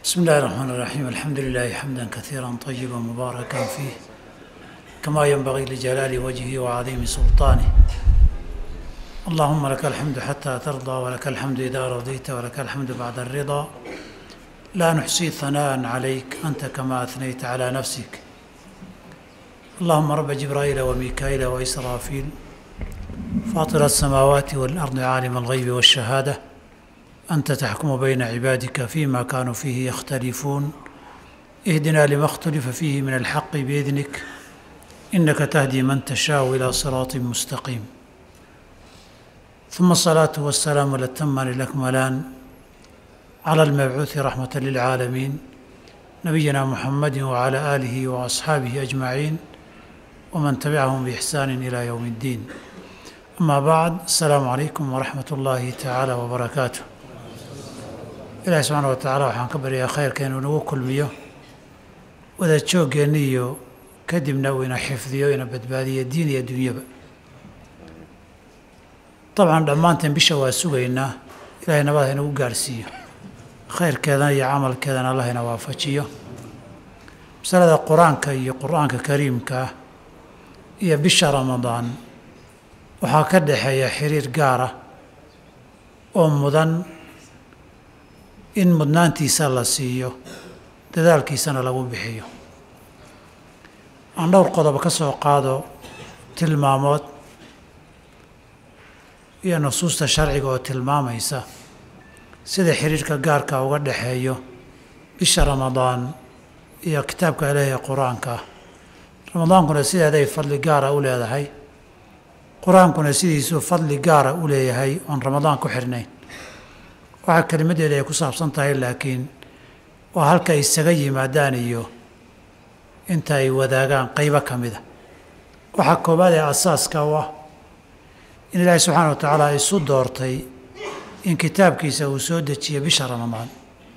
بسم الله الرحمن الرحيم الحمد لله حمدا كثيرا طيبا مباركا فيه كما ينبغي لجلال وجهه وعظيم سلطانه اللهم لك الحمد حتى ترضى ولك الحمد إذا رضيت ولك الحمد بعد الرضا لا نحصي ثناء عليك أنت كما أثنيت على نفسك اللهم رب جبرائيل وميكائيل وإسرافيل فاطر السماوات والأرض عالم الغيب والشهادة أنت تحكم بين عبادك فيما كانوا فيه يختلفون اهدنا لما اختلف فيه من الحق بإذنك إنك تهدي من تشاء إلى صراط مستقيم ثم الصلاة والسلام الأتمان الأكملان على المبعوث رحمة للعالمين نبينا محمد وعلى آله وأصحابه أجمعين ومن تبعهم بإحسان إلى يوم الدين أما بعد السلام عليكم ورحمة الله تعالى وبركاته ilaahi subxaana wa tacaala waxaan ka baryaa khayrka inuu nagu kulmiyo wada jooggeenna iyo kadibna uu ina xifdiyo ina badbaadiyo diin iyo dunyaba dabcan dhammaanteen bisha waa sugaynaa ilaahay nabad ha inagu gaarhsiiyo khayrkeedana iyo camalkeedana allah ina waafajiyo masalada qur-aanka iyo qur-aanka kariimka ah iyo bisha ramadaan waxaa ka dhexeeya xiriir gaara oo mudan in mudnaantiisa la siiyo dadaalkiisana lagu bixiyo aan dhowr qodob ka soo qaado tilmaamood iyo nusuusta sharciga oo tilmaamaysa sida xiriirka gaarka uga dhexeeyo bisha ramadaan iyo kitaabka ilaahi qur-aanka ah ramadaankuna sideeday fadli gaara u leedahay qur-aankuna sidiisuu fadli gaara u leeyahay oon ramadaan ku xirnayn waxaa kelimadeeda ay ku saabsan tahay laakiin waa halka ay isaga yimaadaan iyo inta ay wadaagaan qaybo ka mida waxaa koowaad ee asaaska u ah in ilaahay subxaana wa tacaala isu doortay in kitaabkiisa uu soo dejiyo bisha ramadaan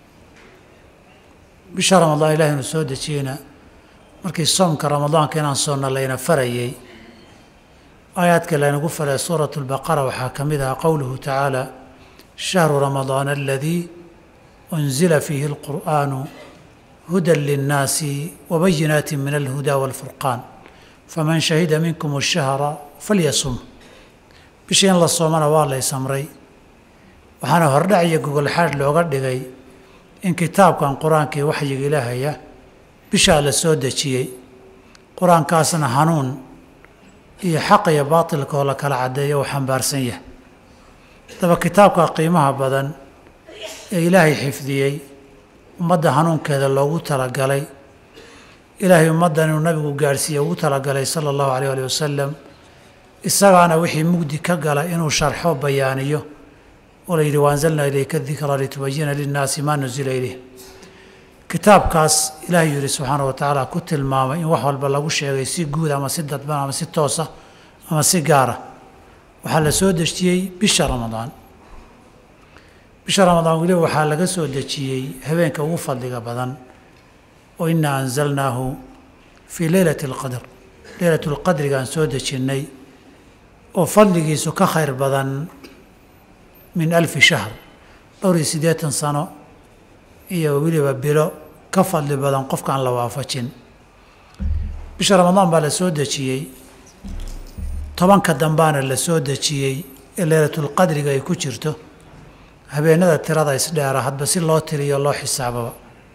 bisha ramadaan ilahay inuu soo dejiyeyna markii soomka ramadaanka inaan soonna layna farayey aayaadka laynagu faray suurat lbaqara waxaa ka mid ah qowluhu tacaala شهر رمضان الذي أنزل فيه القرآن هدى للناس وبينات من الهدى والفرقان فمن شهد منكم الشهر فليصم bishii in la soomana waa la ysamray waxaana hordhaciyo gogolxaadh looga dhigay in kitaabkan qur-aankii waxyiga ilaahaya bishaa la soo dejiyey qur-aankaasna hanuun iyo xaq iyo baatilka oo la kala caddeeyo uu xambaarsan yahay daba kitaabka qiimaha badan ee ilaahay xifdiyey ummadda hanuunkeeda loogu talagalay ilaahay ummaddan inuu nabigu gaadhsiiye ugu talagalay sala allahu alayh ali wasalam isagaana wixii mugdi ka gala inuu sharxo bayaaniyo oo la yidhi waanzalnaa ilayka dikra litubayina linnaasi maa nusila ilayh kitaabkaas ilaahay yidhi subxaana wa tacaala ku tilmaamay in wax walba lagu sheegay si guud ama si dadban ama si toosa ama si gaara waxaa la soo dejiyey bisha ramadaan bisha ramadaan weliba waxaa laga soo dejiyey habeenka ugu fadliga badan oo inaa anzalnaahu fii leylati alqadr leylatu lqadrigaan soo dejinnay oo fadligiisu ka khayr badan min alfi shahr dhowr iyo siddeetan sano iyo weliba bilo ka fadli badan qofkaan la waafajin bisha ramadaan baa la soo dejiyey tobanka dambaana la soo dejiyey ee leylatulqadriga ay ku jirto habeenada tirada isdheera hadba si loo tiriyo loo xisaababa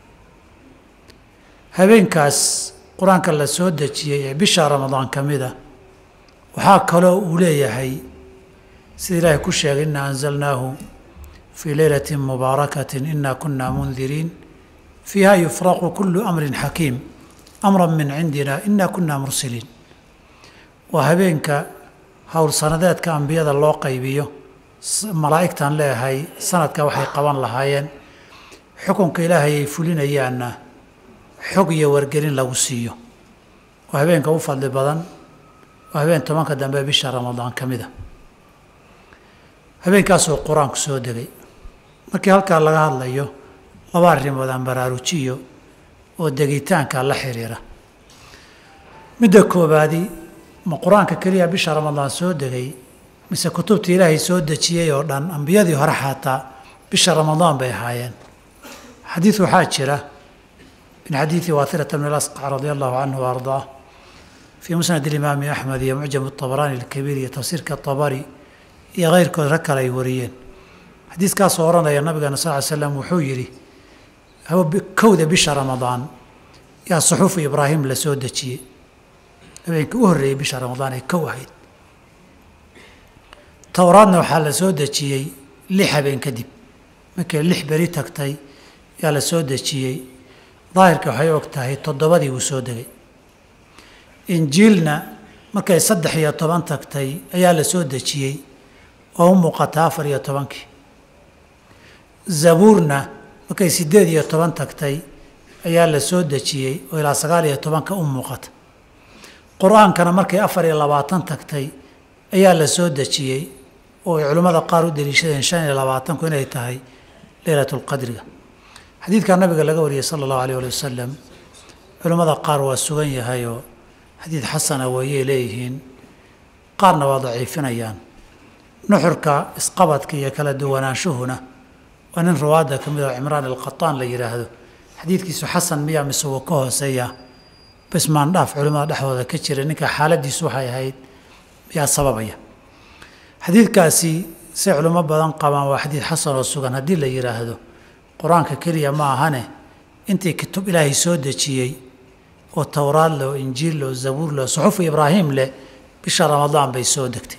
habeenkaas qur-aanka la soo dejiyey ee bisha ramadaan ka mid a waxaa kaloo uu leeyahay sida ilaahay ku sheegay inna anzalnaahu fii leylatin mubaarakatin ina kuna mundiriin fiiha yufraqu kulu amrin xakiim amra min cindina ina kuna mursiliin waa habeenka howl sanadeedka ambiyada loo qaybiyo malaa'igtan leeyahay sanadka waxay qaban lahaayeen xukunka ilaahay ay fulinayaanna xog iyo wargelin lagu siiyo waa habeenka u fadli badan waa habeen tobanka dambe bisha ramadaan ka mid a habeenkaasoo qur-aanku soo degay markii halkaa laga hadlayo laba arrimood aan baraarujiyo oo degitaanka la xiriira midda koobaadi ma qur-aanka keliya bisha ramadaan soo degay mise kutubta ilaahay soo dejiyey oo dhan ambiyadii hore xataa bisha ramadaan bay ahaayeen xadiid waxaa jira min xadiidi waathirata bn اlasqac radi allahu canhu wa ardaah fii musnad imaami axmed iyo mucjam طabraani اlkabiir iyo tafsiirka طabari iyo keyrkood rag kale ay wariyeen xadiiskaasoo odhanaya nabigeena sal ly slam wuxuu yidhi kowda bisha ramadaan yaa suxuufu ibraahim la soo dejiyey habeenkii u horreeyey bisha ramadaan ay kow ahayd towraadna waxaa la soo dejiyey lix habeen kadib markay lix beri tagtay yaa la soo dejiyey daahirka waxay og tahay toddobadii wuu soo degay injiilna markay saddex iyo toban tagtay ayaa la soo dejiyey oo u muuqata afar iyo tobankii zabuurna markay siddeed iyo toban tagtay ayaa la soo dejiyey oo ilaa sagaal iyo tobanka u muuqata qur-aankana markay afar iyo labaatan tagtay ayaa la soo dejiyey oo ay culimmada qaar u deliishadeen shan iyo labaatanku inay tahay leylatulqadriga xadiidkaa nabiga laga wariyey sala allahu alayh ali wasalam culimmada qaar waa sugan yahayoo xadiid xasana weeyay leeyihiin qaarna waa daciifinayaan nuxurka isqabadka iyo kala duwanaanshuhuna waa nin ruwaadda ka mid oo cimraan alqataan la yidhaahdo xadiidkiisu xasan miyaa mise wuu ka hooseeya bismaandhaaf culimmada dhexdooda ka jira ninka xaaladiisu waxay ahayd miyaa sababaya xadiidkaasi say culimo badan qabaan waa xadiid xasan oo sugan haddii la yidhaahdo qur-aanka keliya ma ahane intii kutub ilaahay soo dejiyey oo towraad leh oo injiil leh oo zabuur leh oo suxufu ibraahim leh bisha ramadaan bay soo degtay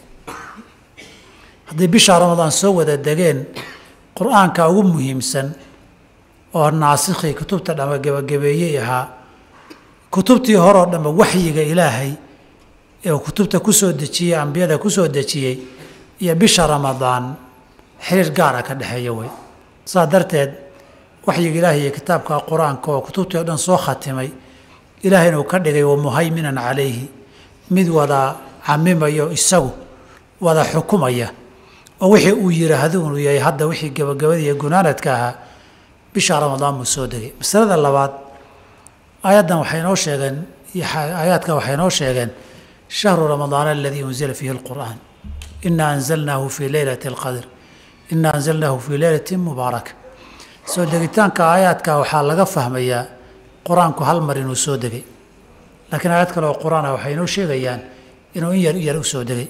hadday bisha ramadaan soo wada degeen qur-aanka ugu muhiimsan oo naasikhii kutubta dhama gebagabeeyey ahaa kutubtii horoo dhamma waxyiga ilaahay ee uu kutubta ku soo dejiyey ambiyada ku soo dejiyey iyo bisha ramadaan xiriir gaara ka dhexeeya wey saas darteed waxyiga ilaahay iyo kitaabka qur-aanka oo kutubtii o dhan soo khatimay ilaahayna uu ka dhigay wa muhayminan calayhi mid wada camimayo isagu wada xukumaya oo wixii uu yidhaahdo inuu yahay hadda wixii gabagabada iyo gunaanadka ahaa bisha ramadaan buu soo degay masalada labaad aayaddan waxay noo sheegeen aayaadka waxay noo sheegeen shahru ramadaana aladii unzila fiihi alqur'aan ina anzalnaahu fii leylati alqadr ina anzalnaahu fii leylati mubaaraka soo degitaanka aayaadka waxaa laga fahmayaa qur-aanku hal mar inuu soo degay laakiin aayad kale oo qur-aan ah waxay noo sheegayaan inuu in yar in yar u soo degay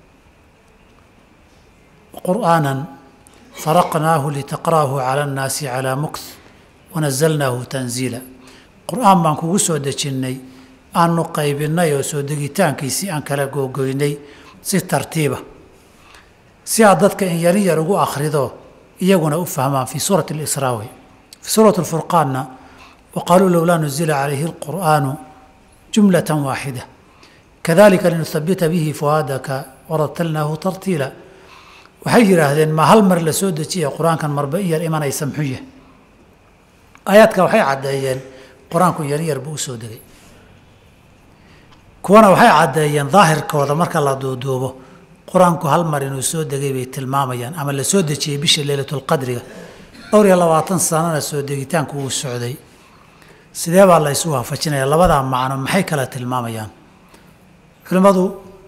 qur'aanan faraqnaahu litaqra'ahu cala annaasi calaa mukth wanazalnaahu tanziila qur-aan baan kugu soo dejinnay aanu qaybinnay oo soo degitaankiisii aan kala googoynay si tartiiba si aad dadka in yarin yar ugu akhrido iyaguna u fahmaan fii suurati alisraa wey fii suurati alfurqaanna wa qaaluu lowlaa nuzila calayhi alqur'aanu jumlatan waaxida kadalika linuhabita bihi fuhaadaka waratalnaahu tartiila waxay yidhaahdeen ma hal mar la soo dejiya qur-aankan marba in yar imanaysa muxuu yahay aayaadka waxay caddeeyeen qur-aanku in yarin yar buu u soo degay kuwana waxay caddeeyeen daahirkooda marka la duuduubo qur-aanku hal mar inuu soo degay bay tilmaamayaan ama la soo dejiyey bisha leylatulqadriga dhowr iyo labaatan sanana soo degitaanku uu socday sidee baa la isu waafajinaya labadaa macno maxay kala tilmaamayaan culimmadu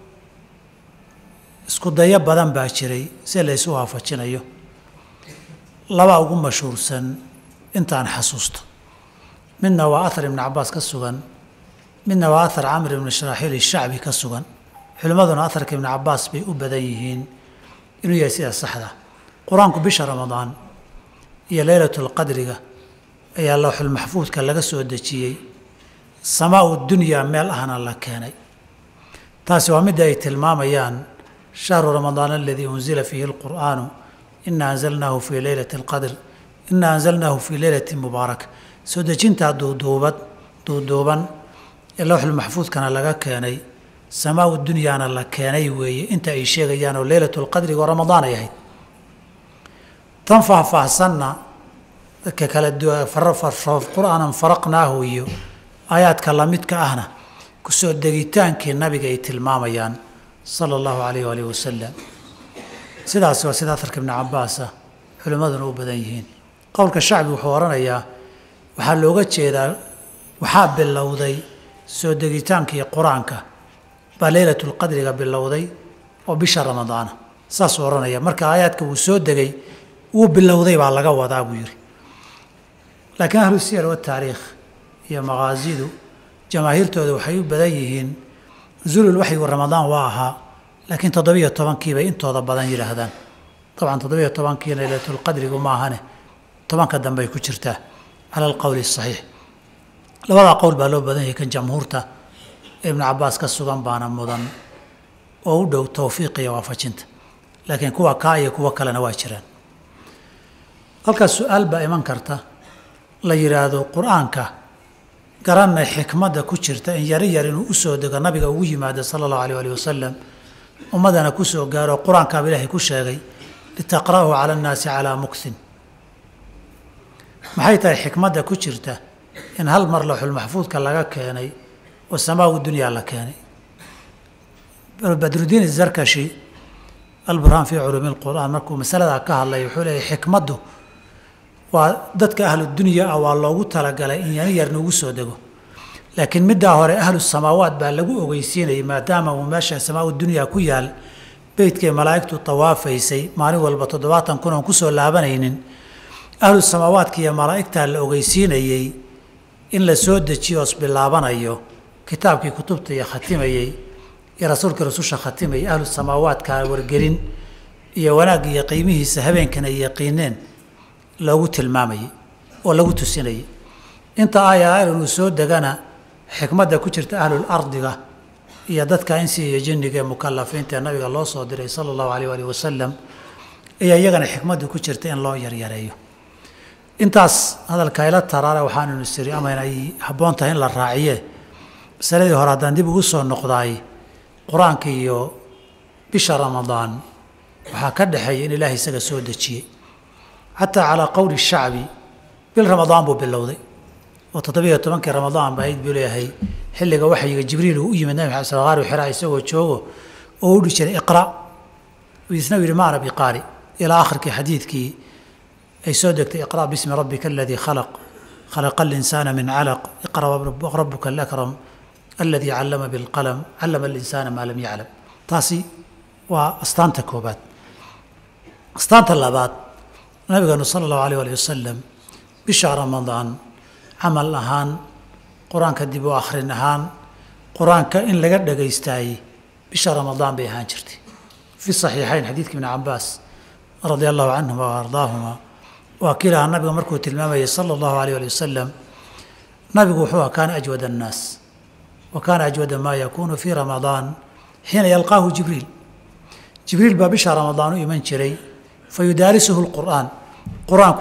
isku dayo badan baa jiray si la isu waafajinayo laba ugu mashhuursan intaan xasuusto midna waa ahar ibni cabaas ka sugan midna waa ahar camr ibni shraaxiil ishacbi ka sugan culimmaduna aharka ibni cabaas bay u badan yihiin inuu yahay sida saxda qur-aanku bisha ramadaan iyo leylatulqadriga ayaa lowxulmaxfuudka laga soo dejiyey samaa-u dunyaa meel ahna la keenay taasi waa midda ay tilmaamayaan shahru ramadaan aladii unzila fiihi alqur'aanu ina anzalnaahu fii leylati alqadr ina anzalnaahu fii leylati mubaaraka soo dejintaa duuduubad duuduuban ee lowxulmaxfuudkana laga keenay samaa-u dunyaana la keenay weeye inta ay sheegayaan oo leylatulqadriga oo ramadaan ay ahayd tan faahfaahsanna dadka kala qur-aanan faraqnaahu iyo aayaadka lamidka ahna kusoo degitaankii nabiga ay tilmaamayaan sala allahu calayh waalih wasalam sidaas waa sida aharka ibni cabaasa culimmaduna u badan yihiin qowlka shacbi wuxuu odhanayaa waxaa looga jeedaa waxaa bilowday soo degitaankii qur-aanka baa leylatulqadriga bilowday oo bisha ramadaana saasuu odhanaya marka aayaadka wuu soo degay wuu bilowday baa laga wadaa buu yidhi laakiin ahlu siyar wataariikh iyo maqaasidu jamaahiirtooda waxay u badan yihiin nusuulul waxyigu ramadaan waa ahaa laakiin toddobiyo tobankiibay intooda badan yidhaahdaan dabcan toddobiyo tobankiina leylatulqadrigu ma ahane tobanka dambey ku jirtaa cala alqowli asaxiix labadaa qowl baa loo badan yahay kan jamhuurta ee ibnu cabaas ka sugan baana mudan oo u dhow towfiiq iyo waafajinta laakiin kuwa kaa iyo kuwo kalena waa jiraan halkaas su-aal baa iman karta la yidhaahdo qur-aanka garanay xikmadda ku jirta in yari yar inuu usoo dego nabiga ugu yimaado sala allahu alayh alih wasalam ummadana ku soo gaaro qur-aankaaba ilaahay ku sheegay litaqra'uhu cala annaasi calaa muksin maxay tahay xikmadda ku jirta in hal mar lawxulmaxfuudka laga keenay oo samaagu dunyaa la keenay badrudiin izarkashi alburhaan fii culuumi lqur'aan markuu masaladaa ka hadlay wuxuu leeyahy xikmaddu waa dadka ahlu dunya ah waa loogu talagalay in yani yarna ugu soo dego laakiin middaa hore ahlu samaawaat baa lagu ogeysiinayay maadaama uu meesha samaa dunyaa ku yaal beytkay malaa'igtu tawaafaysay maalin walba toddobaatan kun oon kusoo laabanaynin ahlu samaawaadka iyo malaa'igtaa la ogeysiinayey in la soo dejiyo os bilaabanayo kitaabkii kutubta iyo khatimayey iyo rasuulkii rasusha khatimayay ahlu samaawaadka wargelin iyo wanaag iyo qiimihiisa habeenkan ay yaqiineen loogu tilmaamayey oo lagu tusinayay inta aaya inuu soo degana xikmadda ku jirta ahlul ardiga iyo dadka insi iyo jinniga ee mukalafiinta ee nabiga loo soo diray sala allahu alayh alih wasalam ayaa iyagana xikmadda ku jirta in loo yaryareeyo intaas hadalka ila taraare waxaanu nisiri amayna ay habboon tahay in la raaciye masaladii hore haddaan dib ugu soo noqdaay qur-aanka iyo bisha ramadaan waxaa ka dhexeeya in ilaahay isaga soo dejiyey xataa calaa qowli shacbi bil ramadaan buu bilowday oo toddobiyo tobankii ramadaan ba ahayd buu leeyahay xilliga waxyiga jibriil uu u yimid nabi maxamed salqaari xiraa isagoo joogo oo u dhi jiray iqra isna yidhi maana biqaari ilaa akhirkii xadiidkii ay soo degtay iqra bismi rabbika aladii khalaq khalaqa alinsaana min calaq iqra rabuka alakram aladii callama bilqalam callama alinsaana maa lam yaclam taasi waa astaanta koobaad astaanta labaad nabigeenu sala allahu alayh alih wasalam bisha ramadaan camal ahaan qur-aanka dib u akhrin ahaan qur-aanka in laga dhagaystaayey bisha ramadaan bay ahaan jirtay fi saxiixayn xadiidka ibni cabaas radia allahu canhuma wa ardaahuma waa kiilahaa nabiga markuu tilmaamayay sala allahu alayh ali wasalam nabigu wuxuu aha kaana ajwad annaas wa kaana ajwada maa yakuunu fii ramadaan xiina yalqaahu jibriil jibriil baa bisha ramadaan u iman jiray fa yudaarisuhu lqur'aan qur-aanku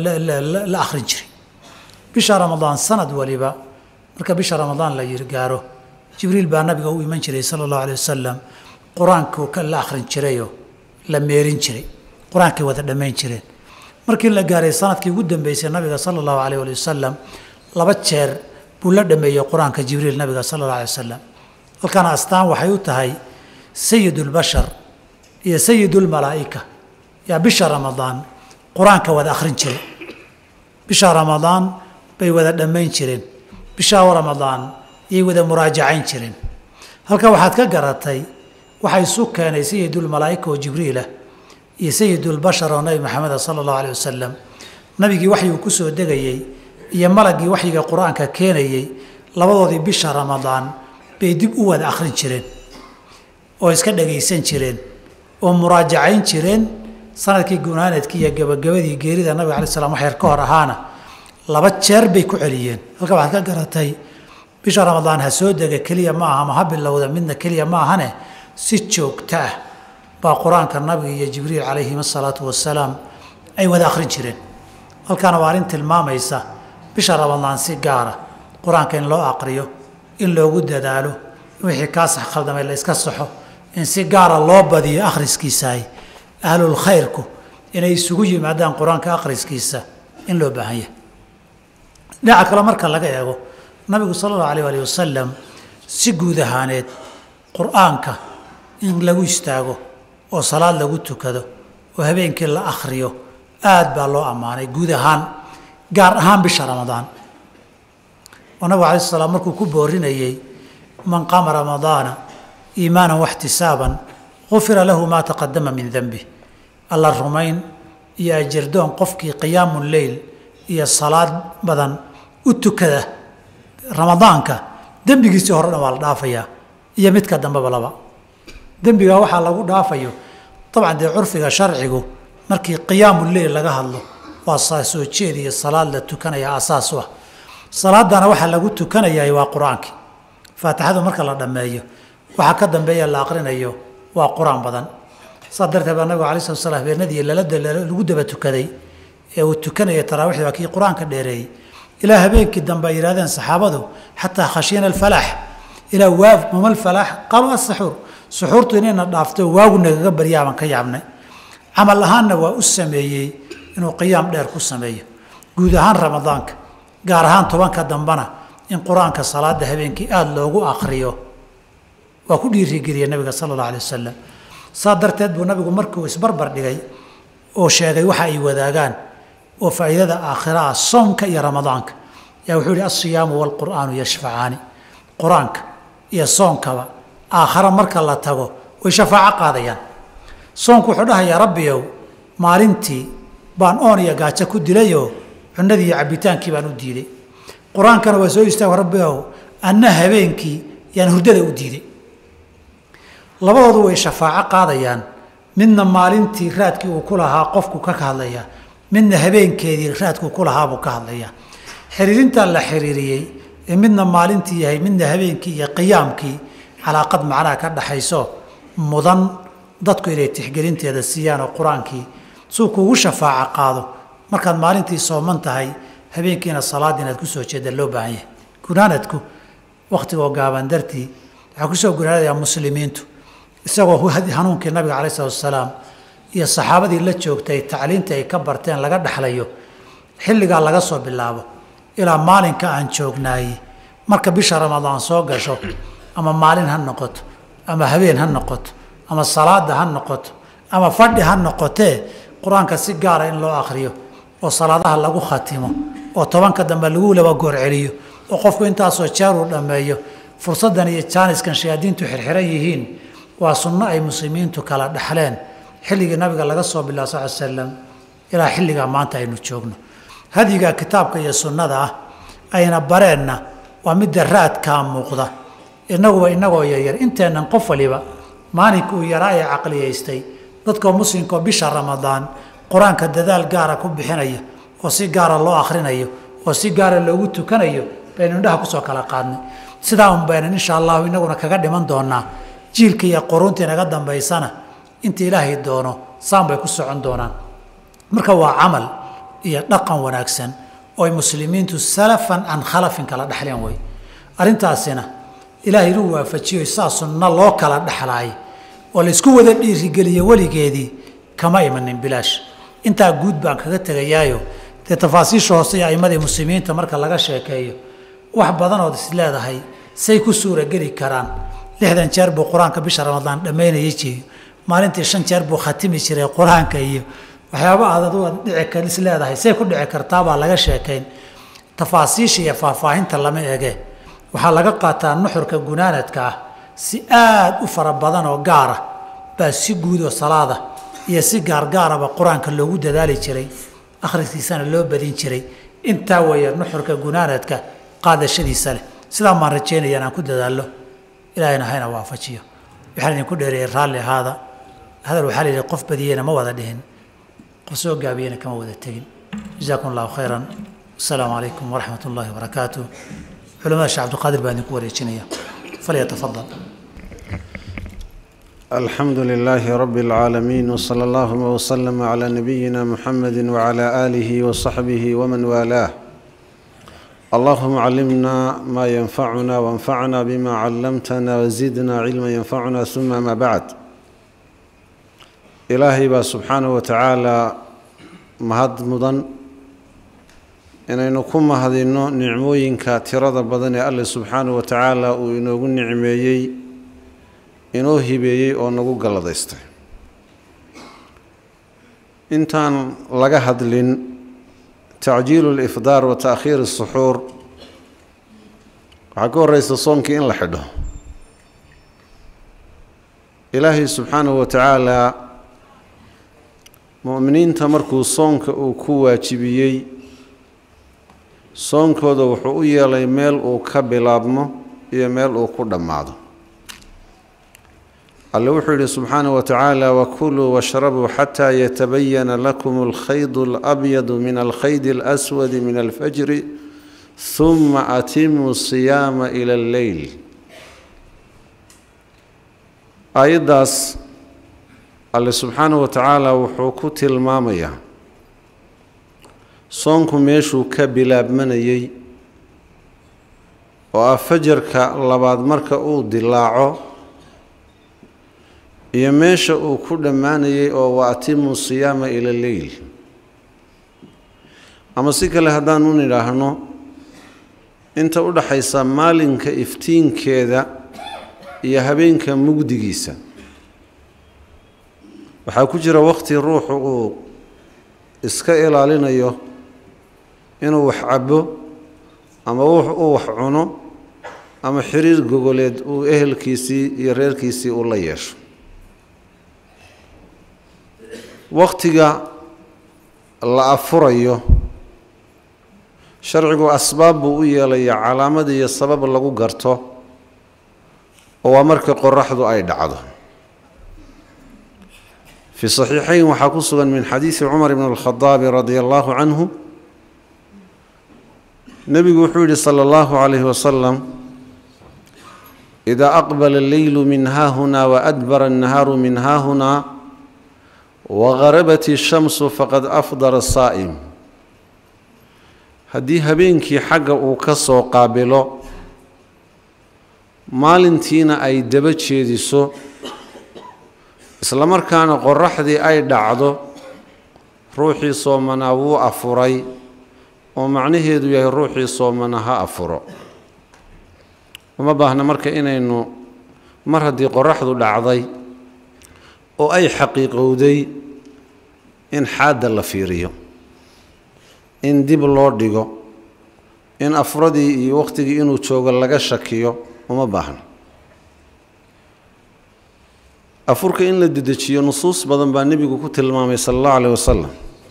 la akhrin jiray bisha ramadaan sanad waliba marka bisha ramadaan la yiri gaaro jibriil baa nabiga u iman jiray sala allahu alay wasalam qur-aanku la akhrin jirayoo la meerin jiray qur-aankay wada dhammayn jireen markii la gaaray sanadkii ugu dambeysay nabiga sala allahu alayh ali wasalam laba jeer buu la dhameeyey qur-aanka jibriil nabiga sala allah alay wasalam halkana astaan waxay u tahay sayidulbashar iyo sayidulmalaa'ika yaa bisha ramadaan qur-aanka wada akhrin jiray bisha ramadaan bay wada dhammayn jireen bisha ramadaan yay wada muraajacayn jireen halka waxaad ka garatay waxaa isu keenay sayidulmalaa'ika oo jibriilah iyo sayidulbashar oo nabi maxameda sala allahu alayh wasalam nabigii waxyuu ku soo degayey iyo malaggii waxyiga qur-aanka keenayey labadoodii bisha ramadaan bay dib u wada akhrin jireen oo iska dhagaysan jireen oo muraajacayn jireen sanadkii gunaanadkii iyo gabagabadii geerida nabiga alai slam wax yar ka hor ahaana laba jeer bay ku celiyeen halka waxaad ka garatay bisha ramadaan ha soo dega keliya ma aha ma ha bilowda midna keliya ma ahane si joogto ah baa qur-aanka nabiga iyo jibriil calayhim asalaatu wasalaam ay wada akhrin jireen halkaana waa arrin tilmaamaysa bisha ramadaan si gaara qur-aanka in loo aqriyo in loogu dadaalo in wixii kaa sax khaldamay la iska saxo in si gaara loo badiyo akhriskiisaay ahlul khayrku inay isugu yimaadaan qur-aanka akhriskiisa in loo baahan yahay dhinaca kale marka laga eego nabigu sala allahu alayh alih wasalam si guud ahaaneed qur-aanka in lagu istaago oo salaad lagu tukado oo habeenkii la akhriyo aad baa loo ammaanay guud ahaan gaar ahaan bisha ramadaan oo nabigu alai slam markuu ku boorinayey man qaama ramadaana iimaanan waxtisaaban gufira lahu maa taqadama min denbi alla rumayn iyo ajirdoon qofkii qiyaamu leyl iyo salaad badan u tukada ramadaanka dembigiisii hore dhan waa la dhaafayaa iyo midka dambeba laba dembigaa waxaa lagu dhaafayo dabcan dee curfiga sharcigu markii qiyaamu leyl laga hadlo waa soo jeed iyo salaad la tukanaya asaas u ah salaadana waxaa lagu tukanayaa waa qur-aankii faatixadu marka la dhammeeyo waxaa ka dambeeya la aqrinayo waa qur-aan badan saas darteed baa nabigu alai slat slam habeenadii lagu daba tukaday ee uu tukanaya taraawiixda waa kii qur-aanka dheereeyey ilaa habeenkii dambe ay yidhahdeen saxaabadu xataa khashiyana alfalaax ilaa waa mama alfalaax qaaluu asaxuur suxuurtu inayna dhaafto waagu nagaga baryaaban ka yaabnay camal ahaanna waa u sameeyey inuu qiyaam dheer ku sameeyo guud ahaan ramadaanka gaar ahaan tobanka dambena in qur-aanka salaada habeenkii aada loogu akriyo waa ku dhiirigeliya nabiga sala allah alay wasalam saa darteed buu nabigu markuu isbarbar dhigay oo sheegay waxa ay wadaagaan oo faa'iidada aakhira ah soomka iyo ramadaanka yaa wuxuu yihi alsiyaamu waalqur'aanu yashfacaani qur-aanka iyo soonkaba aakhara marka la tago way shafaaco qaadayaan soonku wuxuu dhahayaa rabbiyow maalintii baan oon iyo gaajo ku dilayoo cunadii iyo cabbitaankii baan u diiday qur-aankana waa soo istaag rabbiyow anna habeenkii yaan hurdada u diiday labadoodu way shafaaco qaadayaan midna maalintii raadkii uu ku lahaa qofku ka hadlayaa midna habeenkeedii raadkuu ku lahaabuu ka hadlayaa xiriirintaa la xiriiriyey ee midna maalintii yahay midna habeenkii iyo qiyaamkii calaaqad macnaha ka dhaxayso mudan dadku inay tixgelinteeda siiyaan oo qur-aankii suu kuugu shafaaco qaado markaad maalintii sooman tahay habeenkiina salaad inaad ku soo jeeda loo baahan yahay gunaanadku wakhtigoo gaaban dartii waxaa kusoo gunaanadayaa muslimiintu isagoo hanuunkii nabiga calai salatu wasalaam iyo saxaabadii la joogtay tacliintii ay ka barteen laga dhexlayo xilligaa laga soo bilaabo ilaa maalinka aan joognaayey marka bisha ramadaan soo gasho ama maalin ha noqoto ama habeen ha noqoto ama salaada ha noqoto ama fadhi ha noqotee qur-aanka si gaara in loo akhriyo oo salaadaha lagu khatimo oo tobanka dambe lagu laba goor celiyo oo qofku intaasoo jeer uu dhammeeyo fursaddan iyo jaaniskan shayaadiintu xirxiran yihiin waa sunno ay muslimiintu kala dhexleen xilligii nabiga laga soo bilaa sal slam ilaa xilligaa maanta aynu joogno hadyiga kitaabka iyo sunnada ah ayna bareenna waa midda raadkaa muuqda inaguba inagoo yaryar inteennan qof waliba maalinka uu yaraa ee caqliyaystay dadkoo muslimkaoo bisha ramadaan qur-aanka dadaal gaara ku bixinaya oo si gaara loo akhrinayo oo si gaara loogu tukanayo baynu indhaha kusoo kala qaadnay sidaa un baynan insha allahu inaguna kaga dhiman doonaa jiilka iyo quruuntii naga dambaysana inta ilaahay doono saan bay ku socon doonaan marka waa camal iyo dhaqan wanaagsan oo ay muslimiintu salafan can khalafin kala dhexleen wey arrintaasina ilaahay inuu waafajiyo saa sunno loo kala dhexlaay oo laysku wada dhiirigeliyo weligeedii kama imanin bilaash intaa guud baan kaga tegayaayo dee tafaasiisha hoose iyo aimadii muslimiinta marka laga sheekeeyo wax badanood is leedahay say ku suurageli karaan lixdan jeer buu qur-aanka bisha ramadaan dhammaynayay jiyo maalintii shan jeer buu khatimi jiray qur-aanka iyo waxyaaba aad aduga dhici kar is leedahay say ku dhici kartaabaa laga sheekayn tafaasiisha iyo faahfaahinta lama ege waxaa laga qaataa nuxurka gunaanadka ah si aad u fara badan oo gaara baa si guud oo salaada iyo si gaargaaraba qur-aanka loogu dadaali jiray akhriskiisana loo badin jiray intaa weeye nuxurka gunaanadka qaadashadiisa leh sidaa maan rajeynaya inaan ku dadaallo ilaahayna hayna waafajiyo waxaan idinku dheereeyey raalli ahaada hadal waxaa la yidhi qof badiyeyna ma wada dhihin qof soo gaabiyeyna kama wada tegin jazaakum allahu khayran asalaamu calaykum waraxmat ullahi wabarakaatu culamada sheekh cabdiqaadir baan idinku wareejinaya falyatafadal الحمد لله رب العالمين وصلى اللهم وسلم على نبينا محمد وعلى اله وصحبه ومن والاه اللهم علمنا ما ينفعنا وانفعنا بما علمتنا وزدنا علما ينفعنا ثم ما بعد ilaahay baa subxaanahu watacaalaa mahad mudan inaynu ku mahadinno nicmooyinka tirada badan ee alle subxaanahu wa tacaala uu inoogu nicmeeyey inoo hibeeyey oo nagu galladaystay intaan laga hadlin tacjiilu lifdaar wa taakhiir asuxuur waxaa ka horeysa soonkii in la xidho ilaahay subxaanahu wa tacaalaa mu'miniinta markuu soonka uu ku waajibiyey soonkooda wuxuu u yeelay meel uu ka bilaabmo iyo meel uu ku dhammaado alle wuxuu yidhi subxaanaه wa tacaala wakuluu washrabuu xataa yatabayana lakum alkhayd اlabyadu min alkhayd اlaswadi min alfajri huma atimuu siyaama ila alleyl aayaddaas alle subxaanaه wa tacaala wuxuu ku tilmaamayaa soonku meeshuu ka bilaabmanayey oo ah fajarka labaad marka uu dilaaco iyo meesha uu ku dhammaanayay oo wa atimu siyaama ila leyl ama si kale haddaanu nidhaahno inta u dhaxaysa maalinka iftiinkeeda iyo habeenka mugdigiisa waxaa ku jira waqti ruuxu uu iska ilaalinayo inuu wax cabo ama uu wax cuno ama xiriir gogoleed uu ehelkiisii iyo reerkiisii u la yeesho waqtiga la afurayo sharcigu asbaab buu u yeelaya calaamad iyo sabab lagu garto oo waa marka qoraxdu ay dhacdo fi saxiixayn waxaa ku sugan min xadiidi cumar bn اlkhadaabi radia allahu canhu nebigu wuxuu yihi salى اllahu calayhi wasalam idaa aqbala alleylu min haahuna waadbara annahaaru min haahuna wagarabat ishamsu faqad afdara saa'im haddii habeenkii xagga uu ka soo qaabilo maalintiina ay daba jeediso isla markaana qoraxdii ay dhacdo ruuxii soomanaa wuu afuray oo macnaheedu yahay ruuxii soomana ha afuro uma baahna marka inaynu mar haddii qoraxdu dhacday oo ay xaqiiqowday in xaadda la fiiriyo in dib loo dhigo in afuradii iyo wakhtigii inuu joogo laga shakiyo uma baahna afurka in la dedejiyo nusuus badan baa nebigu ku tilmaamay sala allahu alayh wasalam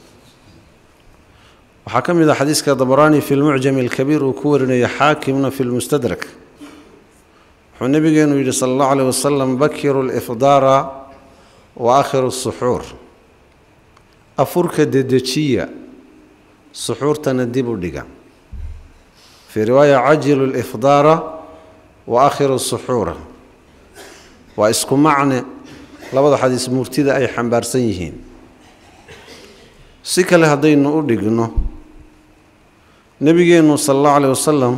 waxaa ka mid ah xadiiska dabaraani fi lmucjami alkabiir uu ku warinaya xaakimna fi lmustadrak wuxuu nebigeenu yidhi sala allahu alayh wasalam bakiru lifdaara wa akhiru suxuur afurka dedejiya suxuurtana dib u dhiga fii riwaaya cajilu lifdaara wa akhiru suxuura waa isku macne labada xadiis murtida ay xambaarsan yihiin si kale haddaynu u dhigno nebigeennu sala allahu alayh wasalam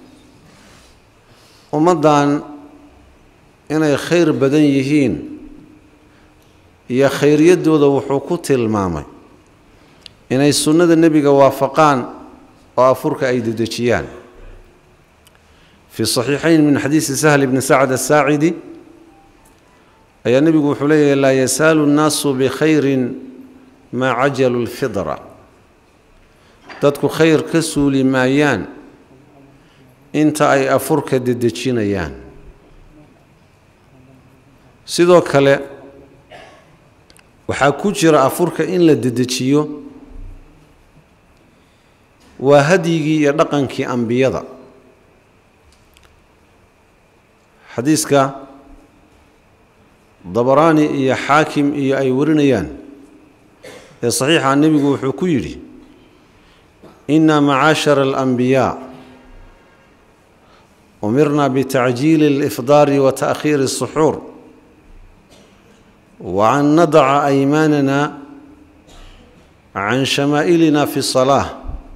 ummaddan inay khayr badan yihiin iyo khayriyaddooda wuxuu ku tilmaamay inay sunnada nebiga waafaqaan oo afurka ay dedejiyaan fii saxiixayn min xadiisi sahl bni sacd asaacidi ayaa nebigu wuxuu leeyahay laa yasaalu nnaasu bikhayrin maa cajalu lfidra dadku khayr ka suuli maayaan inta ay afurka dedejinayaan sidoo kale waxaa ku jira afurka in la dedejiyo waa hadyigii iyo dhaqankii ambiyada xadiiska dabaraani iyo xaakim iyo ay warinayaan ee saxiixa nebigu wuxuu ku yidhi inna macaashara alambiyaa umirna bitacjiili alifdaari wa ta'khiiri الsuxuur wa an nadaca aymaanana can shamaa'ilina fi الsalaaة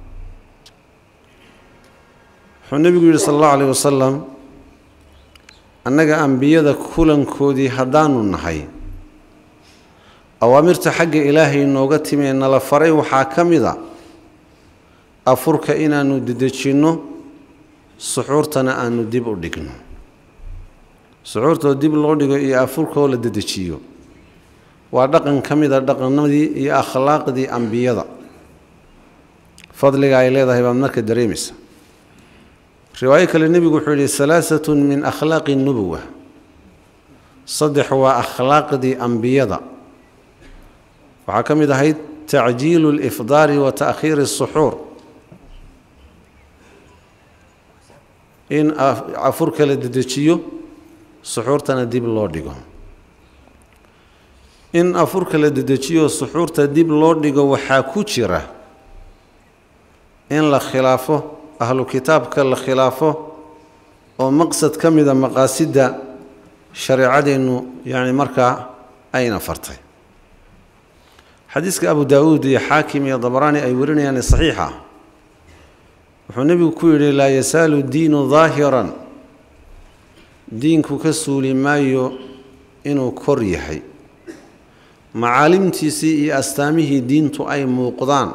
wuxuu nebigu yidhi sala allahu alayh wasalam annaga ambiyada kulankoodii haddaanu nahay awaamirta xagga ilaahay nooga timee nala faray waxaa ka mid a afurka inaannu dedejinno suxuurtana aanu dib u dhigno suxuurtoo dib loo dhigo iyo afurkoo la dedejiyo waa dhaqan ka mid a dhaqanadii iyo akhlaaqdii ambiyada fadliga ay leedahay baad marka dareemaysa riwaayo kale nebigu wuxuu yidhi salaasatun min akhlaaqi nubuwa saddex waa akhlaaqdii ambiyada waxaa ka mid ahayd tacjiilu lifdaari wa ta'khiiri asuxuur in afurka la dedejiyo suxuurtana dib loo dhigo in afurka la dedejiyo suxuurta dib loo dhigo waxaa ku jira in la khilaafo ahlu kitaabka la khilaafo oo maqsad ka mida maqaasidda shareecadeennu yacni markaa ayna fartay xadiiska abu daawuud iyo xaakim iyo dabaraani ay warinayaan saxiixa wuxuu nebigu ku yidhi laa yasaalu diinu daahiran diinku ka suuli maayo inuu kor yahay macaalimtiisii iyo astaamihii diintu ay muuqdaan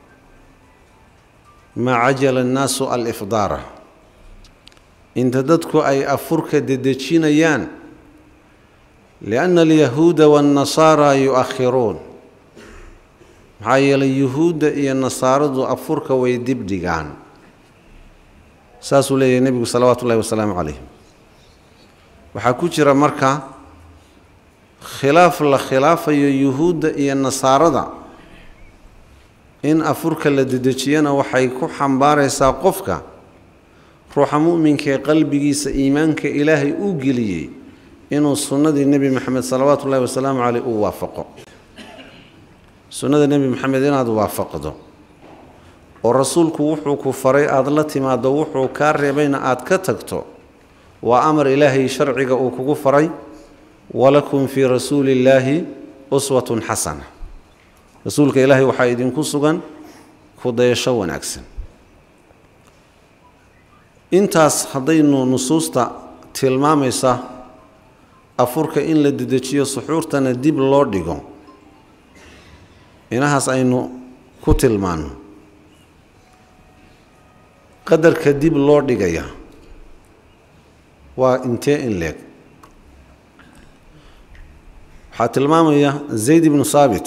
maa cajala annaasu alifdaara inta dadku ay afurka dedejinayaan lianna alyahuuda waannasaara yu-akhiruun maxaa yeelay yuhuudda iyo nasaaradu afurka way dib dhigaan saasuu leeyahay nebigu salawaatu ullahi wasalaamu calayh waxaa ku jira marka khilaaf la khilaafayo yuhuudda iyo nasaarada in afurka la dedejiyana waxay ku xambaaraysaa qofka ruuxa mu'minka ee qalbigiisa iimaanka ilaahay uu geliyey inuu sunnadii nebi moxamed salawaatu ullahi wasalaamu caleyh uu waafaqo sunnada nebi moxamed inaad waafaqdo oo rasuulku wuxuu ku faray aada la timaaddo wuxuu kaa reebayna aada ka tagto waa amar ilaahay sharciga uu kugu faray walakum fii rasuuli illaahi uswatun xasana rasuulka ilaahay waxaa idinku sugan kudayasho wanaagsan intaas haddaynu nusuusta tilmaamaysa afurka in la dedejiyo suxuurtana dib loo dhigo inahaas aynu ku tilmaanno qadarka dib loo dhigaya waa intee in leeg waxaa tilmaamaya zayd ibnu saabit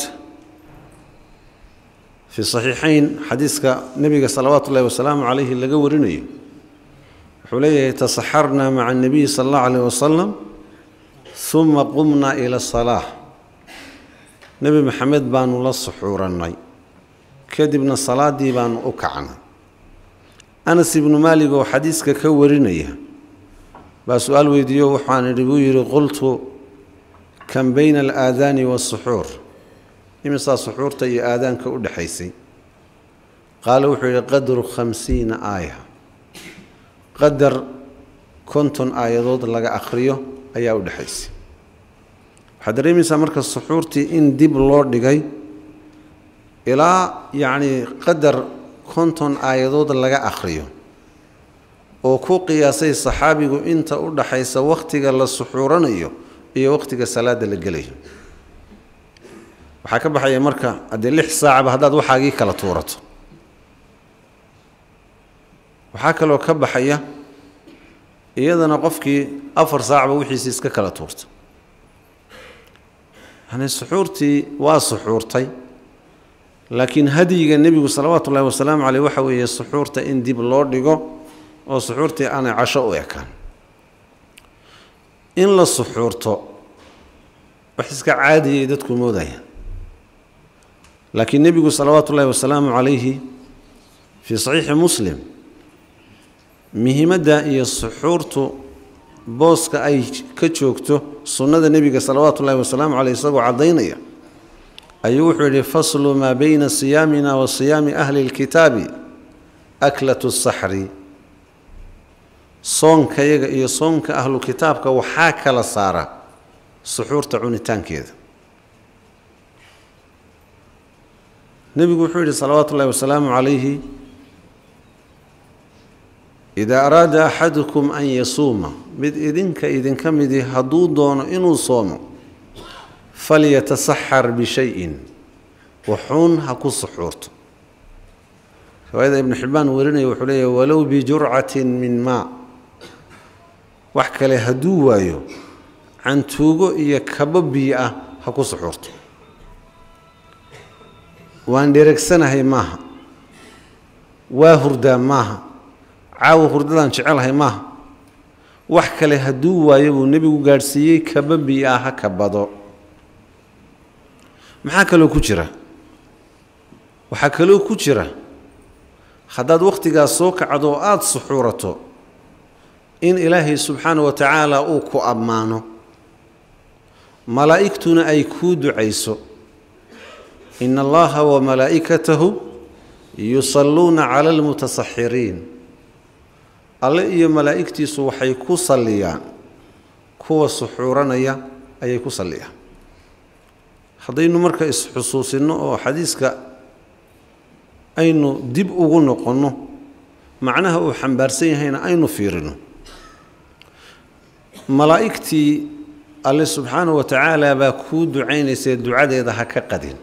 fii saxiixayn xadiiska nebiga salawaatu ullahi wasalaamu calayhi laga warinayo wuxuu leeyahay tasaxarnaa maca annabiyi sala allahu calayh wasalam uma qumnaa ila asalaa nebi maxamed baanu la suxuurannay kadibna salaaddii baanu u kacnay anas ibnu maalig oo xadiiska ka warinaya baa su-aal weydiiyo waxaan idhi buu yidhi qultu kan bayna alaadaani waasuxuur imisaa suxuurta iyo aadaanka u dhexaysay qaale wuxuu yidhi qadru khamsiina aaya qadar konton aayadood laga akhriyo ayaa u dhexaysay waxaad dareemaysaa marka suxuurtii in dib loo dhigay ilaa yacnii qadar konton aayadood laga akhriyo oo ku qiyaasay saxaabigu inta u dhaxaysa wakhtiga la suxuuranayo iyo wakhtiga salaada la gelayo waxaa ka baxaya marka haddee lix saacaba haddaad waxaagii kala tuurato waxaa kaloo ka baxaya iyadana qofkii afar saacba wixiisi iska kala tuurta yani suxuurtii waa suxuurtay laakiin hadyiga nebigu salawaatu ullahi wasalaamu caleyh waxa weeye suxuurta in dib loo dhigo oo suxuurtii aanay casho u ekaan in la suxuurto wax iska caadiyay dadku moodayaan laakiin nebigu salawaatu ullahi wasalaamu calayhi fii saxiixi muslim muhiimadda iyo suxuurtu booska ay ka joogto sunnada nebiga salawaatu ullahi wasalaamu caleyh isagoo caddaynaya ayuu wuxuu yidhi faslu maa bayna siyaamina wa siyaami ahli اlkitaabi aklatu saxri soonkayaga iyo soonka ahlu kitaabka waxaa kala saara suxuurta cunitaankeeda nebigu wuxuu yidhi salawaatu ullahi wasalaamu calayhi idaa araada axadukum an yasuuma mid idinka idinka midi hadduu doono inuu soomo falyatasaxar bishayin waxuun ha ku suxuurto riwaayada ibnu xibbaan warinaya wuxuu leeyahy walow bijurcatin min maa wax kale hadduu waayo cantuugo iyo kabo biyo ah ha ku suxuurto waan dheregsanahay maaha waa hurdaa maaha caawa hurdadaan jecelahay maaha wax kale hadduu waayo buu nebigu gaadhsiiyey kaba biyo ah ha kabado maxaa kaloo ku jira waxaa kaloo ku jira haddaad wakhtigaas soo kacdo oo aada suxuurato in ilaahay subxaana wa tacaala uu ku ammaano malaa'igtuna ay kuu ducayso ina allaha wa malaa'ikatahu yusalluuna cala almutasaxiriin alle iyo malaa'igtiisu waxay ku salliyaan kuwa suxuuranaya ayay ku salliyaan haddaynu marka is-xusuusinno oo xadiiska aynu dib ugu noqonno macnaha uu xambaarsan yahayna aynu fiirino malaa'igtii alle subxaana wa tacaala baa kuu ducaynaysee ducadeeda ha ka qadin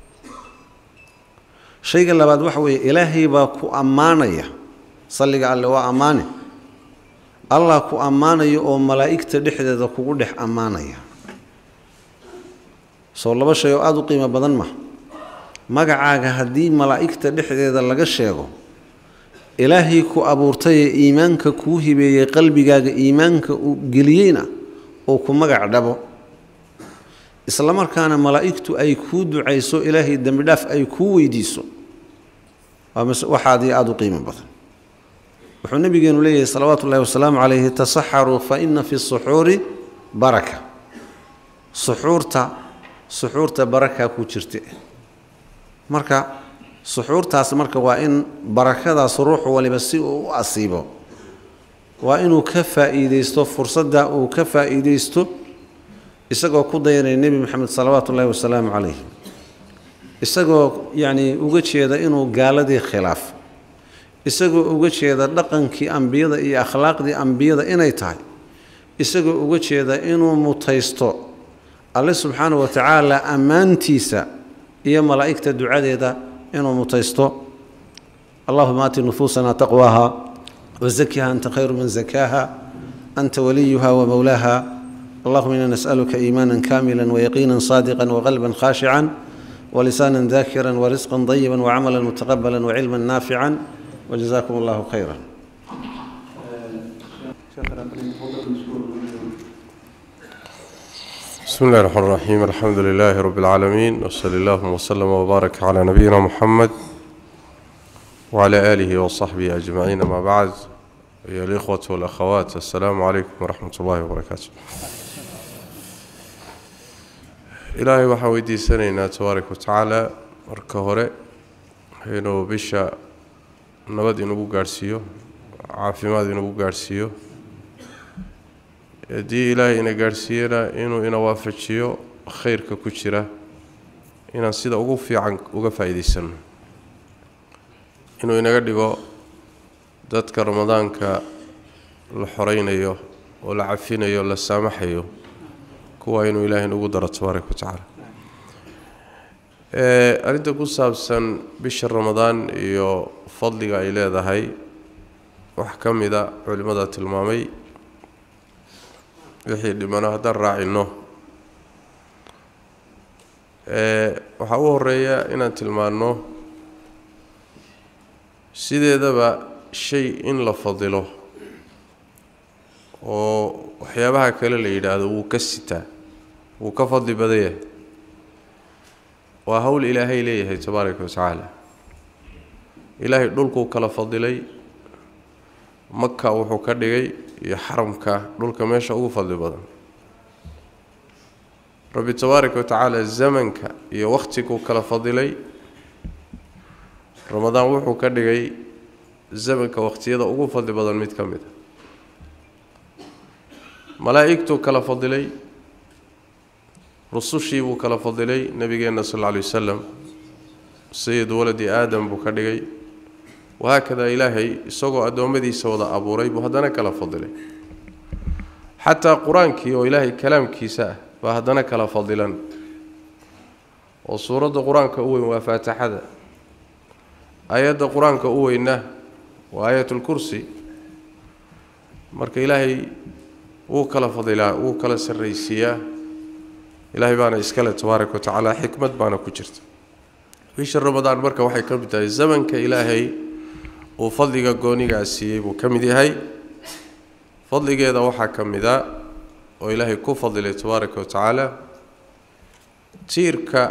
shayga labaad waxa weeye ilaahay baa ku ammaanaya salliga alle waa ammaane allah ku ammaanaya oo malaa'igta dhexdeeda kugu dhex ammaanaya soo laba shay oo aada u qiimo badan ma magacaaga haddii malaa'igta dhexdeeda laga sheego ilaahay ku abuurtayee iimaanka kuu hibeeyey qalbigaaga iimaanka uu geliyeyna uu ku magac dhabo isla markaana malaa'igtu ay kuu ducayso ilaahay dembi dhaaf ay kuu weydiiso waxaadii aada u qiimo badan wuxuu nabigeenu leeyahay salawaatu ullahi wasalaamu calayhi tasaxaruu fa ina fi suxuuri baraka suxuurta suxuurta barakaa ku jirta marka suxuurtaas marka waa in barakadaas ruuxu waliba si uu u asiibo waa inuu ka faa'iideysto fursadda uu ka faa'iideysto isagoo ku dayanaya nebi moxamed salawaatu ullahi wasalaamu calayh isagoo yacnii uga jeeda inuu gaaladii khilaafo isagoo uga jeeda dhaqankii ambiyada iyo akhlaaqdii ambiyada inay tahay isagoo uga jeeda inuu mutaysto alle subxaana wa tacaala ammaantiisa iyo malaa'igta ducadeeda inuu mutaysto allahuma aati nufuusana taqwaaha wazakiha anta khayru man zakaaha anta waliyuha wamowlaaha allahuma ina nas'aluka iimaana kamila wayaqiina saadiqa waqalba khashica wlisaana dakira warisqa dayiba wacamala mutaqabala wacilma naafica wjazakum allahu khayra بسم الله الرحمن الرحيم الحمد لله رب العالمين وصلى الله وسلم وبارك على نبينا محمد وعلى آله وصحبه أجمعين ما بعد أيها الإخوة والأخوات السلام عليكم ورحمة الله وبركاته إلهي waxaa weydiisanaynaa tabaaraka watacaala marka hore inuu bisha nabad inagu gaadhsiiyo caafimaad inagu gaadhsiiyo haddii ilaahay ina gaadhsiiyana inuu ina waafajiyo khayrka ku jira inaan sida ugu fiican uga faa'iidaysanno inuu inaga dhigo dadka ramadaanka la xoraynayo oo la cafinayo la saamaxayo kuwa inuu ilaahay nagu daro tabaaraka watacaala arrinta ku saabsan bisha ramadaan iyo fadliga ay leedahay wax ka mida culimmada tilmaamay wixii dhimano haddaan raacino waxaa u horeeya inaan tilmaanno sideedaba shay in la fadilo oo waxyaabaha kale la yidhaahdo wuu ka sitaa wuu ka fadli badan yahay waa hawl ilaahay leeyahay tabaaraka watacaala ilaahay dhulkuu kala fadilay maka wuxuu ka dhigay iyo xaramka dhulka meesha ugu fadli badan rabbi tabaaraka watacaala zamanka iyo wakhtiguu kala fadilay ramadaan wuxuu ka dhigay zamanka wakhtiyada ugu fadli badan mid ka mid a malaa'igtuu kala fadilay rusushii buu kala fadilay nebigeenna sal alla alay wasalam sayid waladi aadam buu ka dhigay wahaakadaa ilaahay isagoo addoommadiisa wada abuuray buu haddana kala fadilay xataa qur-aankii oo ilaahay kalaamkiisa ah baa haddana kala fadilan oo suuradda qur-aanka u weyn waa faatixada aayadda qur-aanka u weynna waa aayatulkursi marka ilaahay wuu kala fadilaa wuu kala sarraysiiyaa ilaahay baana iskale tabaaraka wa tacaala xikmad baana ku jirta bisha ramadaan marka waxay ka mid tahay zamanka ilaahay uu fadliga goonigaa siiyey buu ka mid yahay fadligeeda waxaa ka mid a oo ilaahay ku fadilay tabaaraka wa tacaala tiirka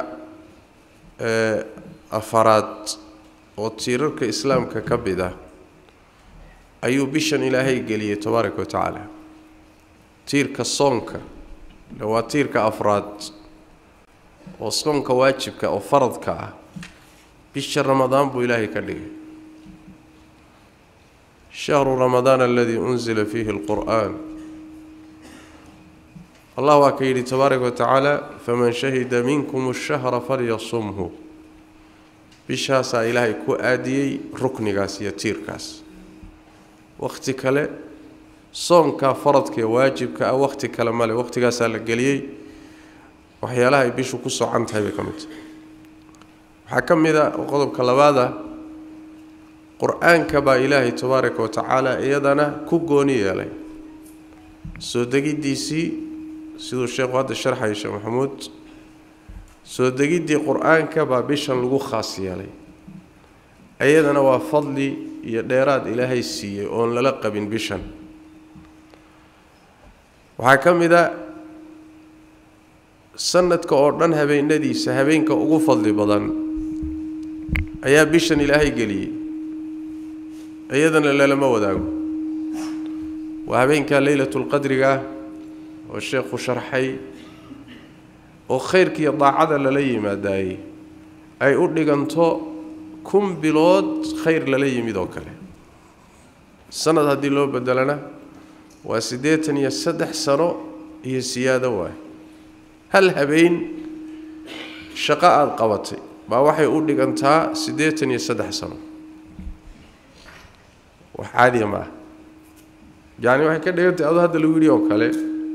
afaraad oo tiirarka islaamka ka mid ah ayuu bishan ilaahay geliyey tabaaraka wa tacaala tiirka soonka waa tiirka afraad oo soonka waajibka oo faradka ah bisha ramadaan buu ilaahay ka dhigay shahru ramadaan aladii unzila fiihi alqur'aan allah waa ka yidhi tabaaraka wa tacaala faman shahida minkum ashahra falyasumhu bishaasaa ilaahay ku aadiyey ruknigaas iyo tiirkaas wakhti kale soonka faradka ee waajibka ah wakhti kale male waktigaasaa la geliyey waxyaalaha ay bishu ku socan tahay bay ka mid tahay waxaa ka mid a qodobka labaada qur-aanka baa ilaahay tabaaraka wa tacaala iyadana ku gooni yeelay soo degiddiisii siduu sheekhu hadda sharxaya sheekh maxamuud soo degiddii qur-aanka baa bishan lagu khaas yeelay iyadana waa fadli iyo dheeraad ilaahay siiyey oon lala qabin bishan waxaa ka mid a sanadka oo dhan habeenadiisa habeenka ugu fadli badan ayaa bishan ilaahay geliyey iyadana lalama wadaago waa habeenka leylatulqadriga oo sheekhu sharxay oo khayrkiiyo daacada lala yimaadaayey ay u dhiganto kun bilood khayr lala yimid oo kale sanad haddii loo bedelana waa siddeetan iyo saddex sano iyo siyaado waay hal habeen shaqo aada qabatay baa waxay u dhigantaa siddeetan iyo saddex sano wax caadiya ma ah yacni waxay ka dhigantahay adoo hadda lagu yidhi oo kale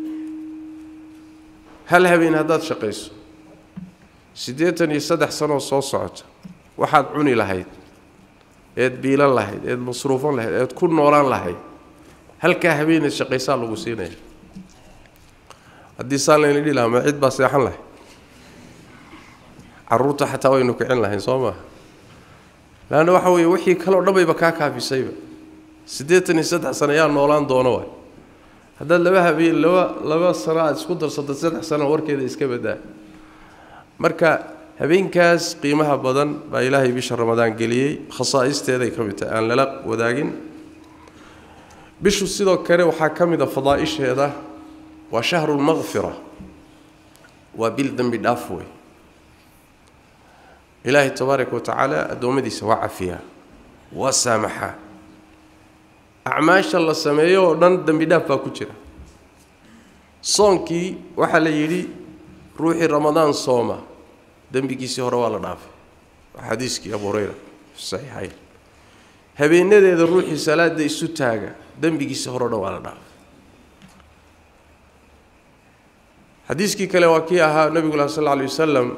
hal habeen haddaad shaqayso siddeetan iyo saddex sanoo soo socota waxaad cuni lahayd eed biilan lahayd eed masruufan lahayd eed ku noolaan lahayd halkaa habeeneed shaqaysaa lagu siinaya haddii saan layna dhihi lahaa ma cid baa seexan lahay carruurta xataa waynu kicin lahayn soo maaha laanna waxa weeye wixii kaleo dhan bayba kaa kaafisayba siddeetan iyo saddex sano yaa noolaan doono waay haddaad laba habeen laba laba sano aada isku darsato saddex sano warkeeda iska badaa marka habeenkaas qiimaha badan baa ilaahay bisha ramadaan geliyey khasaa'isteeday ka mid tahay aan lala wadaagin bishu sidoo kale waxaa ka mid a fadaa'isheeda waa shahru lmaqfira waa bil dembi dhaaf wey ilaahay tabaaraka wa tacaala addoommadiisa waa cafiyaa waa saamaxaa acmaasha la sameeyo oo dhan dembi dhaaf baa ku jira soonkii waxaa la yidhi ruuxii ramadaan sooma dembigiisii hore waa la dhaafay waa xadiiskii abu hureyra saxiixayn habeenadeeda ruuxii salaada isu taaga dembigiisii hore o dhan waa la dhaafay xadiiskii kale waa kii ahaa nebigu lah sal lla alay wasalam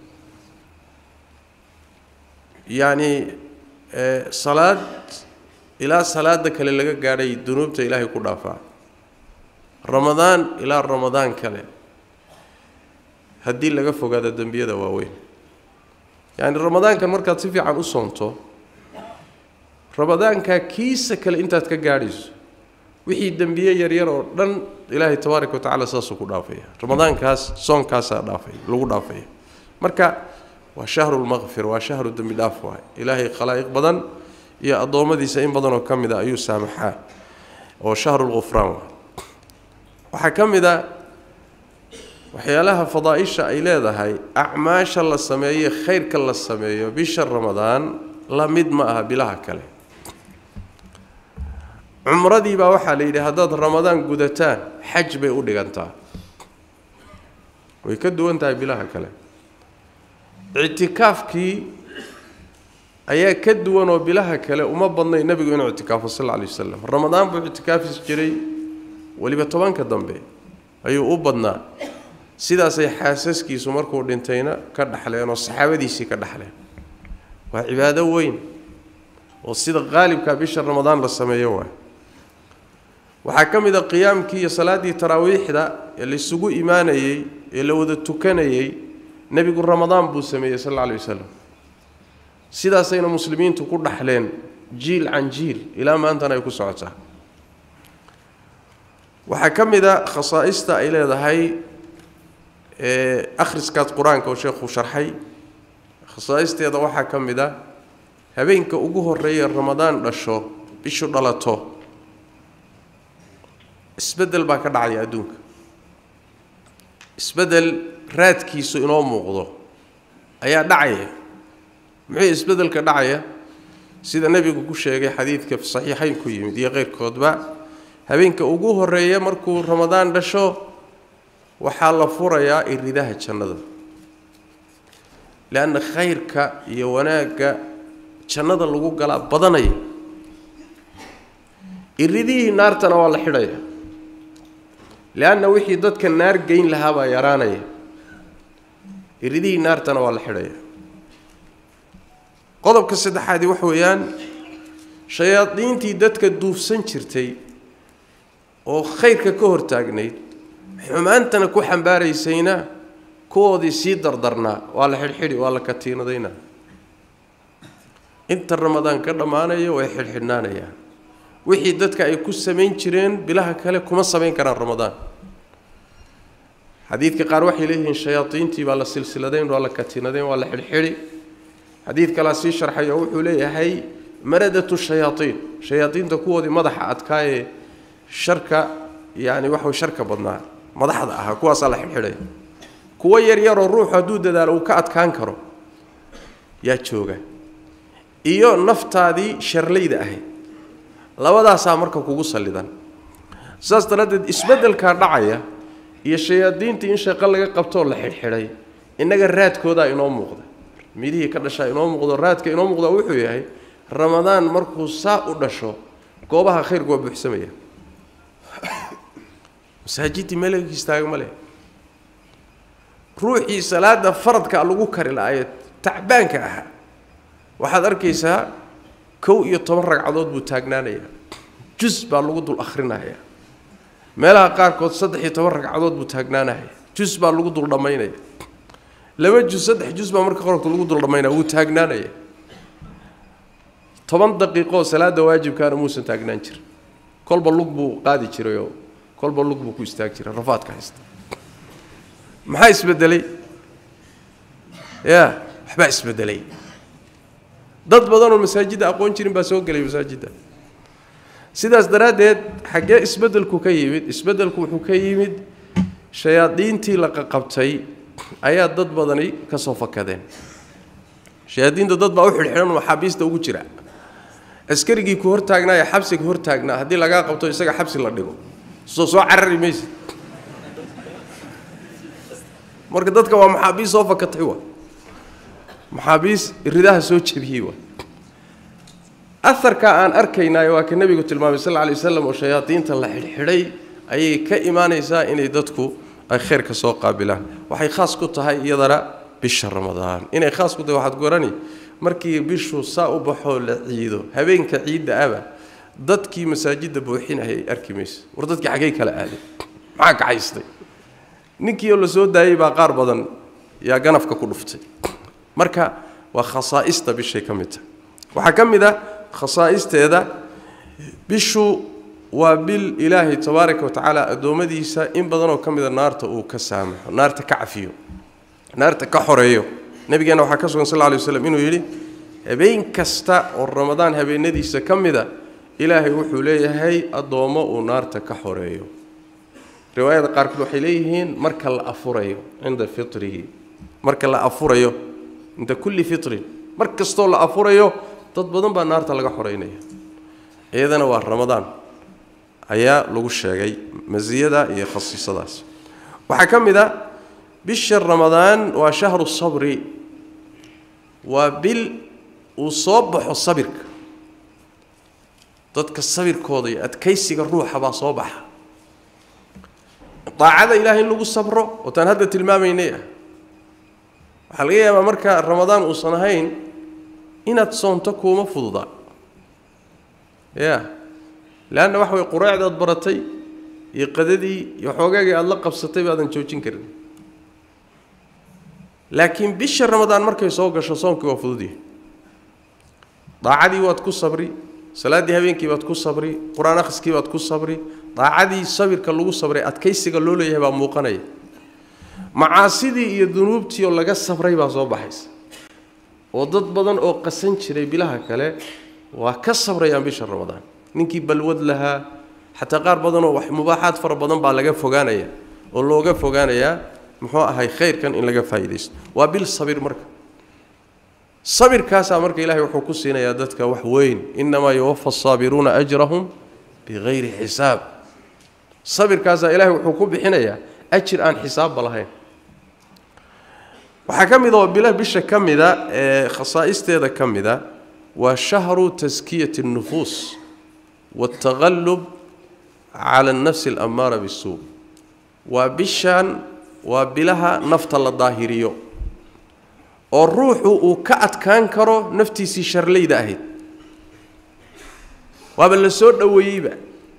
yacni salaad ilaa salaada kale laga gaadhay dunuubta ilaahay ku dhaafaa ramadaan ilaa ramadaan kale haddii laga fogaado dembiyada waaweyn yacni ramadaankan markaad si fiican u soonto ramadaankaa kiisa kale intaad ka gaadhayso wixii dembiye yaryar oo dhan ilaahay tabaaraka wa tacala saasuu ku dhaafaya ramadaankaas soonkaasaa dhaafay lagu dhaafaya marka waa shahru lmaqfir waa shahru dembi dhaaf waay ilaahay khalaa'iq badan iyo addoommadiisa in badanoo ka mid a ayuu saamaxaa oo shahru lghufraan waay waxaa ka mid a waxyaalaha fadaa'isha ay leedahay acmaasha la sameeye khayrka la sameeyo bisha ramadaan la mid ma aha bilaha kale cumradii baa waxaa la yidhi haddaad ramadaan gudataan xaj bay u dhigantaa way ka duwan tahay bilaha kale ictikaafkii ayaa ka duwan oo bilaha kale uma badnay nebigu inuu ictikaafo sal alla alay wasalam ramadaan buu ictikaafis jiray weliba tobanka dambe ayuu u badnaa sidaasay xaasaskiisu markuu dhintayna ka dhaxleen oo saxaabadiisii ka dhaxleen waa cibaado weyn oo sida qaalibka bisha ramadaan la sameeyo waay waxaa ka mid a qiyaamkii iyo salaaddii taraawiixda ee laysugu imaanayey ee la wada tukanayey nebigu ramadaan buu sameeyey sal alla alay wasalam sidaasayna muslimiintu ku dhaxleen jiil can jiil ilaa maantana ay ku socotaa waxaa ka mid a khasaa'ista ay leedahay akhriskaad qur-aanka oo sheekhu sharxay khasaa'isteeda waxaa ka mid a habeenka ugu horreeya ramadaan dhasho bishu dhalato isbeddel baa ka dhacaya adduunka isbeddel raadkiisu inoo muuqdo ayaa dhacaya muxuu isbeddelka dhacaya sida nebigu ku sheegay xadiidka saxiixayn ku yimid iyo keyrkoodba habeenka ugu horeeya markuu ramadaan dhasho waxaa la furayaa iridaha jannada leanna khayrka iyo wanaagga jannada lagu galaa badanaya iridihii naartana waa la xidhaya leanna wixii dadka naar geyn lahaa baa yaraanaya iridihii naartana waa la xidhaya qodobka saddexaadi waxa weeyaan shayaadiintii dadka duufsan jirtay oo khayrka ka hortaagnayd xumaantana ku xambaaraysayna kuwoodii sii dardarnaa waa la xidhxidhi waa la katiinadaynaa inta ramadaan ka dhammaanaya way xidhxidhnaanayaan wixii dadka ay ku samayn jireen bilaha kale kuma samayn karaan ramadaan xadiidka qaar waxay leeyihiin shayaadiintii baa la silsiladayn waa la katiinadayn waa la xidhxidhi xadiid kalaa sii sharxay oo wuxuu leeyahay maradatu shayaaiin shayaadiinta kuwoodii madaxa adkaayee sharka yani waxa sharka badnaa madaxda ahaa kuwaasaa la xidhxidhaya kuwo yaryaroo ruuxu hadduu dadaalo uu ka adkaan karo yaa jooga iyo naftaadii sharlayda ahayd labadaasaa marka kugu sallidan saas daraaddeed isbeddelkaa dhacaya iyo shayaadiintii in shaqo laga qabtoo la xidhxidhay innaga raadkoodaa inoo muuqda midihii ka dhashaa inoo muuqdo raadka inoo muuqda wuxuu yahay ramadaan markuu saa u dhasho goobaha khayrku waa buuxsamaya masaajiddii meelaga istaaga ma leh ruuxii salaada faradka lagu kari lahaayee tacbaanka ahaa waxaad arkaysaa kow iyo toban ragcadood buu taagnaanayaa jus baa lagu dul akhrinaya meelaha qaarkood saddex iyo toban ragcadood buu taagnaanaya jus baa lagu dul dhammaynaya laba jus saddex jus baa marka qorka lagu dul dhammaynaya wuu taagnaanaya toban daqiiqoo salaada waajibkaana muusan taagnaan jirin kolba lug buu qaadi jirayoo kolba lug buu ku istaagi jiray rafaadka haysta maxaa isbedelay ya waxbaa isbedelay dad badanoo masaajidda aqoon jirin baa soo gelay masaajidda sidaas daraaddeed xaggee isbeddelku ka yimid isbeddelku wuxuu ka yimid shayaadiintii la qaqabtay ayaa dad badani ka soo fakadeen shayaadiinta dad baa u xidhxidhan maxaabiista ugu jira askarigii ku hortaagnaa ee xabsiga hortaagnaa haddii lagaa qabto isaga xabsi la dhigo soo soo carari maysid marka dadka waa maxaabiis soo fakatay wa maxaabiis ridaha soo jebiyey wa aharka aan arkaynaayo waa ka nebigu tilmaamay sal lla alay waslam oo shayaadiinta la xidhxidhay ayay ka imaanaysaa inay dadku ay khayrka soo qaabilaan waxay khaas ku tahay iyadana bisha ramadaan inay khaas ku tahay waxaad gorani markii bishu saa u baxoo la ciido habeenka ciidda aba dadkii masaajidda buuxinayay arki maysa war dadkii xaggay kala aaday maxaa kacaystay ninkii oo la soo daayey baa qaar badan yaa ganafka ku dhuftay marka waa khasaa'ista bishay ka mid tahay waxaa ka mid ah khasaa'isteeda bishu waa bil ilaahay tabaaraka wa tacaala addoommadiisa in badanoo ka mida naarta uu ka saamaxo naarta ka cafiyo naarta ka xoreeyo nabigeenna waxaa ka sugan sal lla lay waslam inuu yidhi habeen kasta oo ramadaan habeenadiisa ka mida ilaahay wuxuu leeyahay addoommo uu naarta ka xoreeyo riwaayada qaarkood waxay leeyihiin marka la afurayo cinda fitrihi marka la afurayo cinda kulli fitrin mar kastoo la afurayo dad badan baa naarta laga xoreynaya iyadana waa ramadaan ayaa lagu sheegay masiyada iyo khasiisadaas waxaa ka mid a bisha ramadaan waa shahru sabri waa bil uu soo baxo sabirka dadka sabirkooda iyo adkaysiga ruuxa baa soo baxa daacada ilaahay in lagu sabro ootaan hadda tilmaamaynay ah waxaa laga yaabaa marka ramadaan uusan ahayn inaad soonto kuuma fududaa ya leanna waxa way quraacdaad baratay iyo qadadii iyo xoogaagii aada la qabsatay baadan joojin karin laakiin bisha ramadaan markay soo gasho soonkii waa fududyahay daacadii waad ku sabri salaaddii habeenkii baad ku sabri qur-aan akhriskii baad ku sabri daacadii sabirka lagu sabray adkaysiga loo leeyahay baa muuqanaya macaasidii iyo dunuubtii oo laga sabray baa soo baxaysa oo dad badan oo qasan jiray bilaha kale waa ka sabrayaan bisha ramadaan ninkii balwad lahaa xataa qaar badanoo wax mubaaxaad fara badan baa laga fogaanaya oo looga fogaanayaa muxuu ahay khayrkan in laga faa'iidaysto waa bil sabir marka sabirkaasaa marka ilaahay wuxuu ku siinayaa dadka wax weyn innamaa yuwafa asaabiruuna ajrahum bikayri xisaab sabirkaasaa ilaahay wuxuu ku bixinayaa ajir aan xisaabba lahayn waxaa ka mid oo bila bisha ka mida ee khasaa'isteeda ka mida waa shahru taskiyati اnnufuus waاltaqallub cala annafsi alammaara bisuu waa bishan waa bilaha nafta la daahiriyo oo ruuxu uu ka adkaan karo naftiisii sharlayda ahayd waaba la soo dhoweeyeyba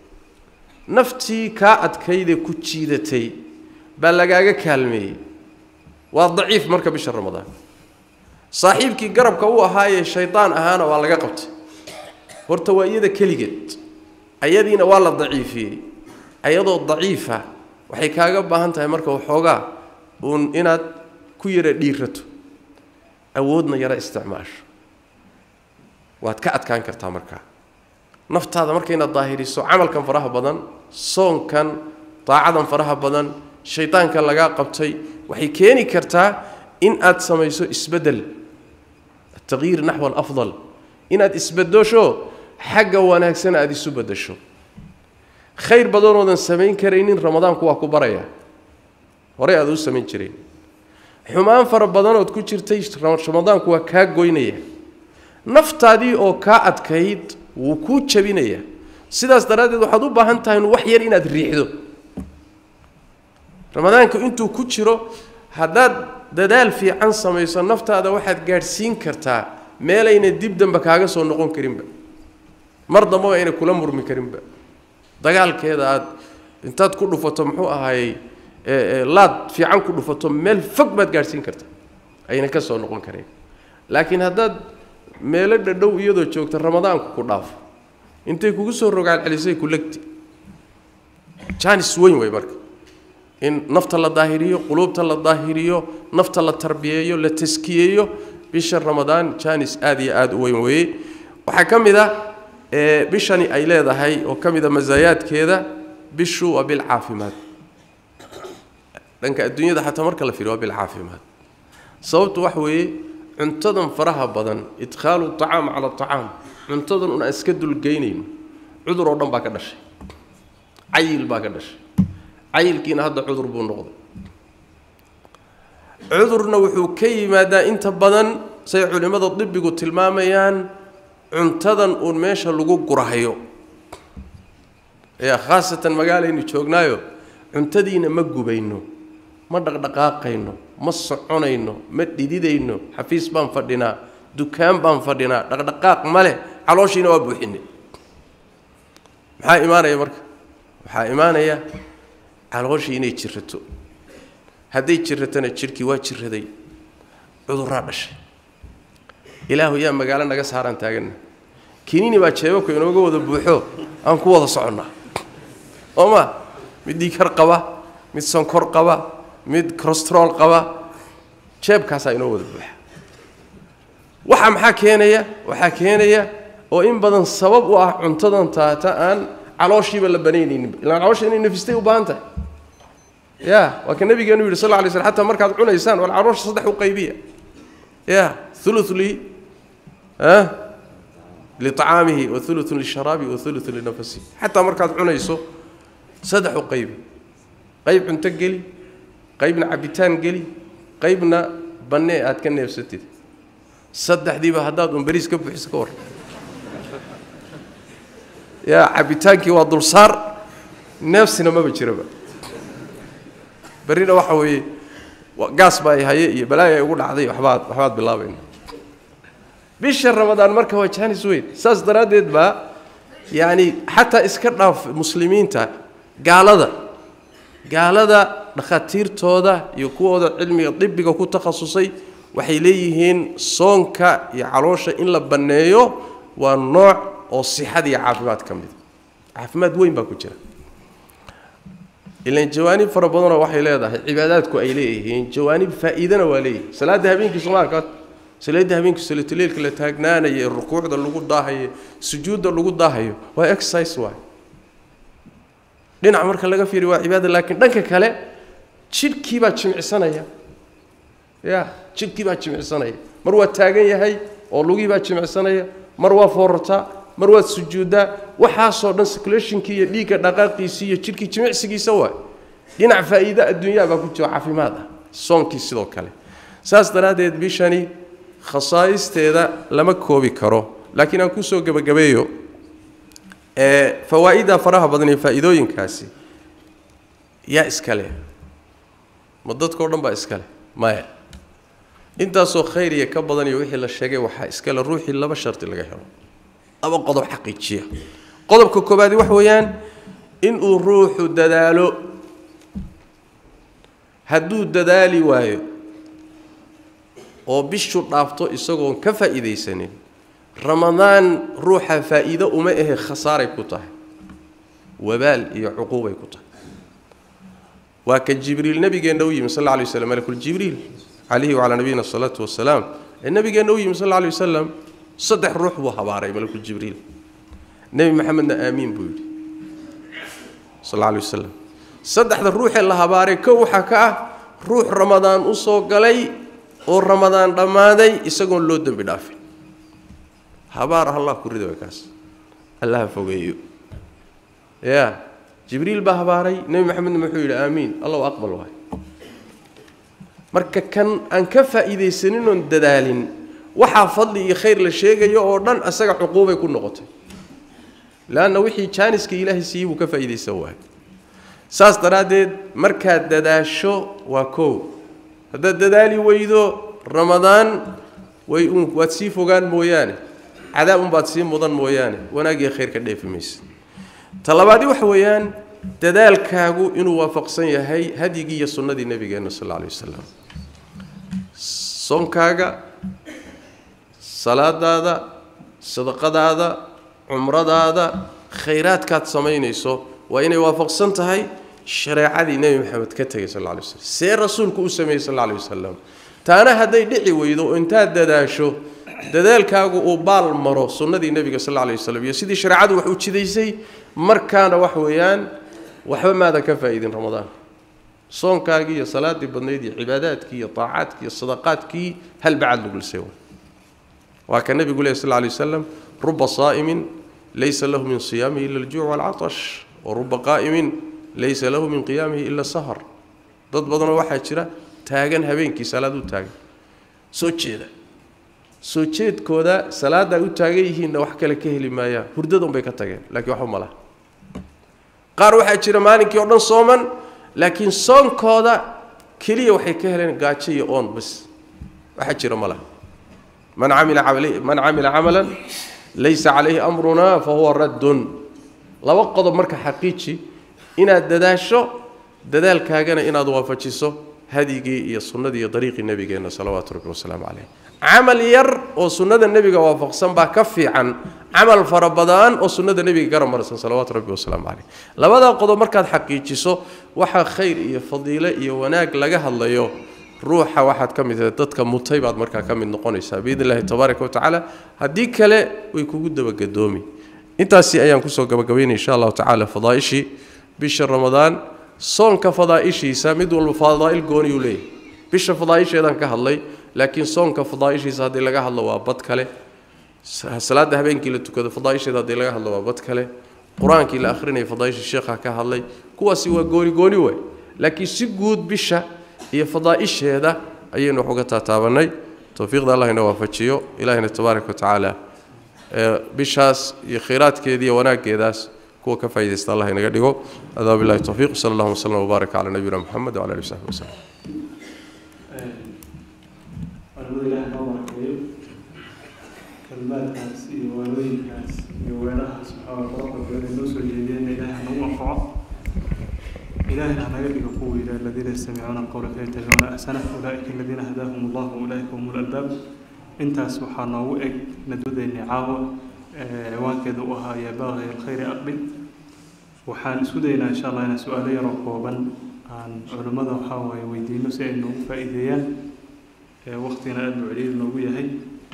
naftii kaa adkaydee ku jiidatay baa lagaaga kaalmeeyey waa daciif marka bisha ramadaan saaxiibkii garabka u ahaayee shaydaan ahaana waa laga qabtay horta waa iyada keligeed ayadiina waa la daciifiyey ayadoo daciifa waxay kaaga baahan tahay marka waxoogaa uun inaad ku yara dhiirato awoodna yara isticmaasho waad ka adkaan kartaa markaa naftaada marka inaad daahiriso camalkan faraha badan soonkan daacadan faraha badan shaydaanka lagaa qabtay waxay keeni kartaa in aad samayso isbeddel ataqyiir naxwa alafdal inaad isbedesho xagga wanaagsan aada isu beddesho khayr badanoodan samayn karaynin ramadaanku waa ku baraya horey aada u samayn jireen xumaan fara badanood ku jirtay ramadaanku waa kaa goynaya naftaadii oo kaa adkayd wuu kuu jabinaya sidaas daraaddeed waxaad u baahan tahay wax yar inaad riixdo ramadaanku intuu ku jiro haddaad dadaal fiican samayso naftaada waxaad gaadhsiin kartaa meelayna dib dambe kaaga soo noqon karinba mar dambaba ayna kula murmi karinba dagaalkeeda aad intaad ku dhufato muxuu ahaayey laad fiican ku dhufato meel fog baad gaadhsiin kartaa ayna ka soo noqon karayn laakiin haddaad meelo dhadhow iyadoo joogta ramadaanku ku dhaafo intay kugu soo rogaalcelisay ku legti jaanis weyn wey marka in nafta la daahiriyo quluubta la daahiriyo nafta la tarbiyeeyo la taskiyeeyo bisha ramadaan jaanis aad iyo aada u weyn weeye waxaa ka mid a bishani ay leedahay oo ka mid a masaayaadkeeda bishu waa bil caafimaad dhanka adduunyada xataa marka la fiiriyo waa bil caafimaad sababtu waxa weeye cuntadan faraha badan idkhaalu acaam cala acaam cuntadan un aan iska dulgeynayno cudur oo dhan baa ka dhashay cayil baa ka dhashay cayilkiina hadda cudur buu noqday cudurna wuxuu ka yimaadaa inta badan say culimmada dibigu tilmaamayaan cuntadan uun meesha lagu gurahayo yaa khaasatan magaalaynu joognaayo cuntadiina ma gubayno ma dhaqdhaqaaqayno ma soconayno ma dhididayno xafiis baan fadhinaa dukaan baan fadhinaa dhaqdhaqaaq ma leh calooshiina waa buuxinay maxaa imaanaya marka waxaa imaanaya calooshii inay jirato hadday jiratana jidhkii waa jiraday cuduraa dhashay ilaahu yaa magaalo naga saaraan taaganna kinini baa jeebabka inooga wada buuxo aan ku wada soconnaa oo ma mid dhiikar qaba mid sonkor qaba mid crostrool qaba jeebkaasaa inoo wada buuxa waxa maxaa keenaya waxaa keenaya oo in badan sabab u ah cuntadan taata aan calooshiiba la banaynaynin ilaan caloosha inay nafistay u baahan tahay ya waa ka nabigeenu yidhi sal lla alay slam xataa markaad cunaysaan wal caloosha saddex u qaybiya ya thuluth li liطacaamihi wa thuluthun lisharaabi wa thuluthun linafasihi xataa markaad cunayso saddex u qaybi qayb cunto geli qaybna cabitaan geli qaybna bannee aad ka neefsatid saddexdiiba haddaad un beriis ka buuxiso ka war yaa cabitaankii waa dulsaar neefsina maba jiraba berrina waxa weeye gaas baa ay haye iyo balaaya ay ugu dhacday waxbaad waxbaad bilaabayna bisha ramadaan marka waa jaanis weyn saas daraaddeed baa yacani xataa iska dhaaf muslimiinta gaalada gaalada dhakhaatiirtooda iyo kuwooda cilmiga dibiga ku takhasusay waxay leeyihiin soonka iyo caloosha in la banneeyo waa nooc oo sixada iyo caafimaad ka mida caafimaad weyn baa ku jira ilan jawaanib fara badanoo waxay leedahay cibaadaadku ay leeyihiin jawaanib faa'iidana waa leeyihin salaadda habeenkii soomaalka salaadda habeenkii salatuleilka la taagnaanaya rukuucda lagu daahayo sujuudda lagu daahayo waa exercise waay dhinac marka laga fiiriyo waa cibaada laakiin dhanka kale jidhkii baa jimicsanaya ya jidhkii baa jimicsanaya mar waa taagan yahay oo lugii baa jimicsanaya mar waa foorartaa mar waad sujuuddaa waxaasoo dhan circulationkii iyo dhiigga dhaqaaqiisii iyo jidhkii jimicsigiisa waay dhinac faa'iide adduunyaa baa ku jiro caafimaad ah soonkii sidoo kale saas daraaddeed bishani khasaa'isteeda lama koobi karo laakiin aan kusoo gebagabeeyo ee fawaa'idda faraha badan iyo faa'iidooyinkaasi yaa iska leh ma dadkao dhan baa iska leh maya intaasoo khayr iyo ka badan iyo wixii la sheegay waxaa iska le ruuxii laba shardi laga helo laba qodob xaqiijiya qodobka koobaadi wax weeyaan inuu ruuxu dadaalo hadduu dadaali waayo oo bishu dhaafto isagoon ka faa'iidaysanin ramadaan ruuxa faa'iido uma ahe khasaaray ku tahay wabaal iyo cuquubay ku tahay waa ka jibriil nabigeenna u yimi sal alla alay waslam malakuljibriil calayhi wacalaa nabiyina asalaatu wasalaam ee nabigeenna u yimi sal alla alay wasalam saddex ruux buu habaaray malakuljibriil nebi maxamedna aamiin buu yidhi sal alla alay wasalam saddexda ruuxee la habaaray kow waxaa ka ah ruux ramadaan u soo galay oo ramadaan dhammaaday isagoon loo dembi dhaafin habaar allah ku rida way kaas allaha fogeeyo ya jibriil baa habaaray nebi maxamedna muxuu yidhi aamiin allahu aqbal waay marka kan aan ka faa'iidaysanin oon dadaalin waxaa fadli iyo khayr la sheegayo oo dhan asaga cuquubay ku noqotay leanna wixii jaaniska ilaahay siiyey buu ka faa'iidaysan waayay saas daraaddeed markaad dadaasho waa kow haddaad dadaali weydo ramadaan way un waad sii fogaan mooyaane cadaab unbaad sii mudan mooyaane wanaagiyo khayr ka dheefi maysa ta labaadi waxa weeyaan dadaalkaagu inuu waafaqsan yahay hadyigii iyo sunnadii nebigeenna sal alla alay wasalam soonkaaga salaadaada sadaqadaada cumradaada khayraadkaad samaynayso waa inay waafaqsan tahay shareecadii nebi maxamed ka tegay sal alla alay waslam see rasuulku u sameeyey sal alla alay wasalam taana hadday dhici weydo oo intaad dadaasho dadaalkaagu uu baal maro sunnadii nebiga sal alla alay wasalam iyo sidii shareecadu wax u jidaysay markaana wax weeyaan waxba maadan ka faa'iidin ramadaan soonkaagii iyo salaadii badnayd iyo cibaadaadkii iyo taacaadkii iyo sadaqaadkii hal bacad lagu lisay waa ka nebigu lehy sal alla alay wasalam ruba saa'imin laysa lahu min siyaamihi ila aljuuc waalcatash wa ruba qaa'imin laysa lahu min qiyaamihi ila sahar dad badanoo waxaa jira taagan habeenkii salaad u taagan soo jeeda soo jeedkooda salaadda ay u taagan yihiinna wax kale ka heli maayaan hurdada unbay ka tageen laakiin waxba ma laha qaar waxaa jira maalinkii oo dhan sooman laakiin soonkooda keliya waxay ka heleen gaajo iyo oon bas waxaa jira ma laha man camila man camila camalan laysa calayhi amruna fa huwa raddun laba qodob marka xaqiiji inaad dadaasho dadaalkaagana inaad waafajiso hadyigii iyo sunnadii iyo dariiqii nebigeenna salawaatu rabbi wasalaamu caleyh camal yar oo sunnada nebiga waafaqsan baa ka fiican camal fara badan oo sunnada nebiga garab marsan salawaatu rabbi wasalaamu caleyh labadaa qodob markaad xaqiijiso waxaa khayr iyo fadiile iyo wanaag laga hadlayo ruuxa waxaad ka mid tahay dadka mutay baad markaa ka mid noqonaysaa biidn illahi tabaaraka watacaala haddii kale way kugu dabagadoomi intaasi ayaan kusoo gabagabaynay insha allahu tacaala fadaaishii bisha ramadaan soonka fadaa'ishiisa mid walba fadaa'il gooniyuu leeyahy bisha fadaa'isheedaan ka hadlay laakiin soonka fadaa'ishiisa haddii laga hadlo waa bad kale salaada habeenkii la tukado fadaa'isheeda haddii laga hadlo waa bad kale qur-aankii la akhrinaya fadaa'ishii sheekha ka hadlay kuwaasi waa gooni gooni waay laakiin si guud bisha iyo fadaa'isheeda ayaynu wax uga taataabannay towfiiqda allah ina waafajiyo ilahina tabaaraka wa tacaala bishaas iyo khayraadkeeda iyo wanaaggeedaas kuwa ka faa'iidaysta allah inaga dhigo adaa billahi towfiiq sala allahuma wslam wbaaraka calaa nabiyina moxamed wcala alihi wsaxbi wasalam culimada ilaah noo barakeeyo kalmaadkaas iyo waalooyinkaas iyo weerahaas waxaa quruxda badan ay noo soo jeediyeen ilaah nagu anfaco ilaahina hanaga dhigo kuwa yidhaha aladiina yastamicuuna alqawla fayattabicuuna ahsanah ulaa'ika aladiina hadaahum allah ulaa'ika hum lalbaab intaas waxaa noogu eg nadwadeennii caawa ciwaankeeda u ahaa yaa baaqi alkhayri aqbil waxaan isku daynaa insha allah inaan su-aalo yaroo kooban aan culimmada waxaa waaye weydiino si ay noogu faa'iideeyaan waqtigana aada buu celiil noogu yahay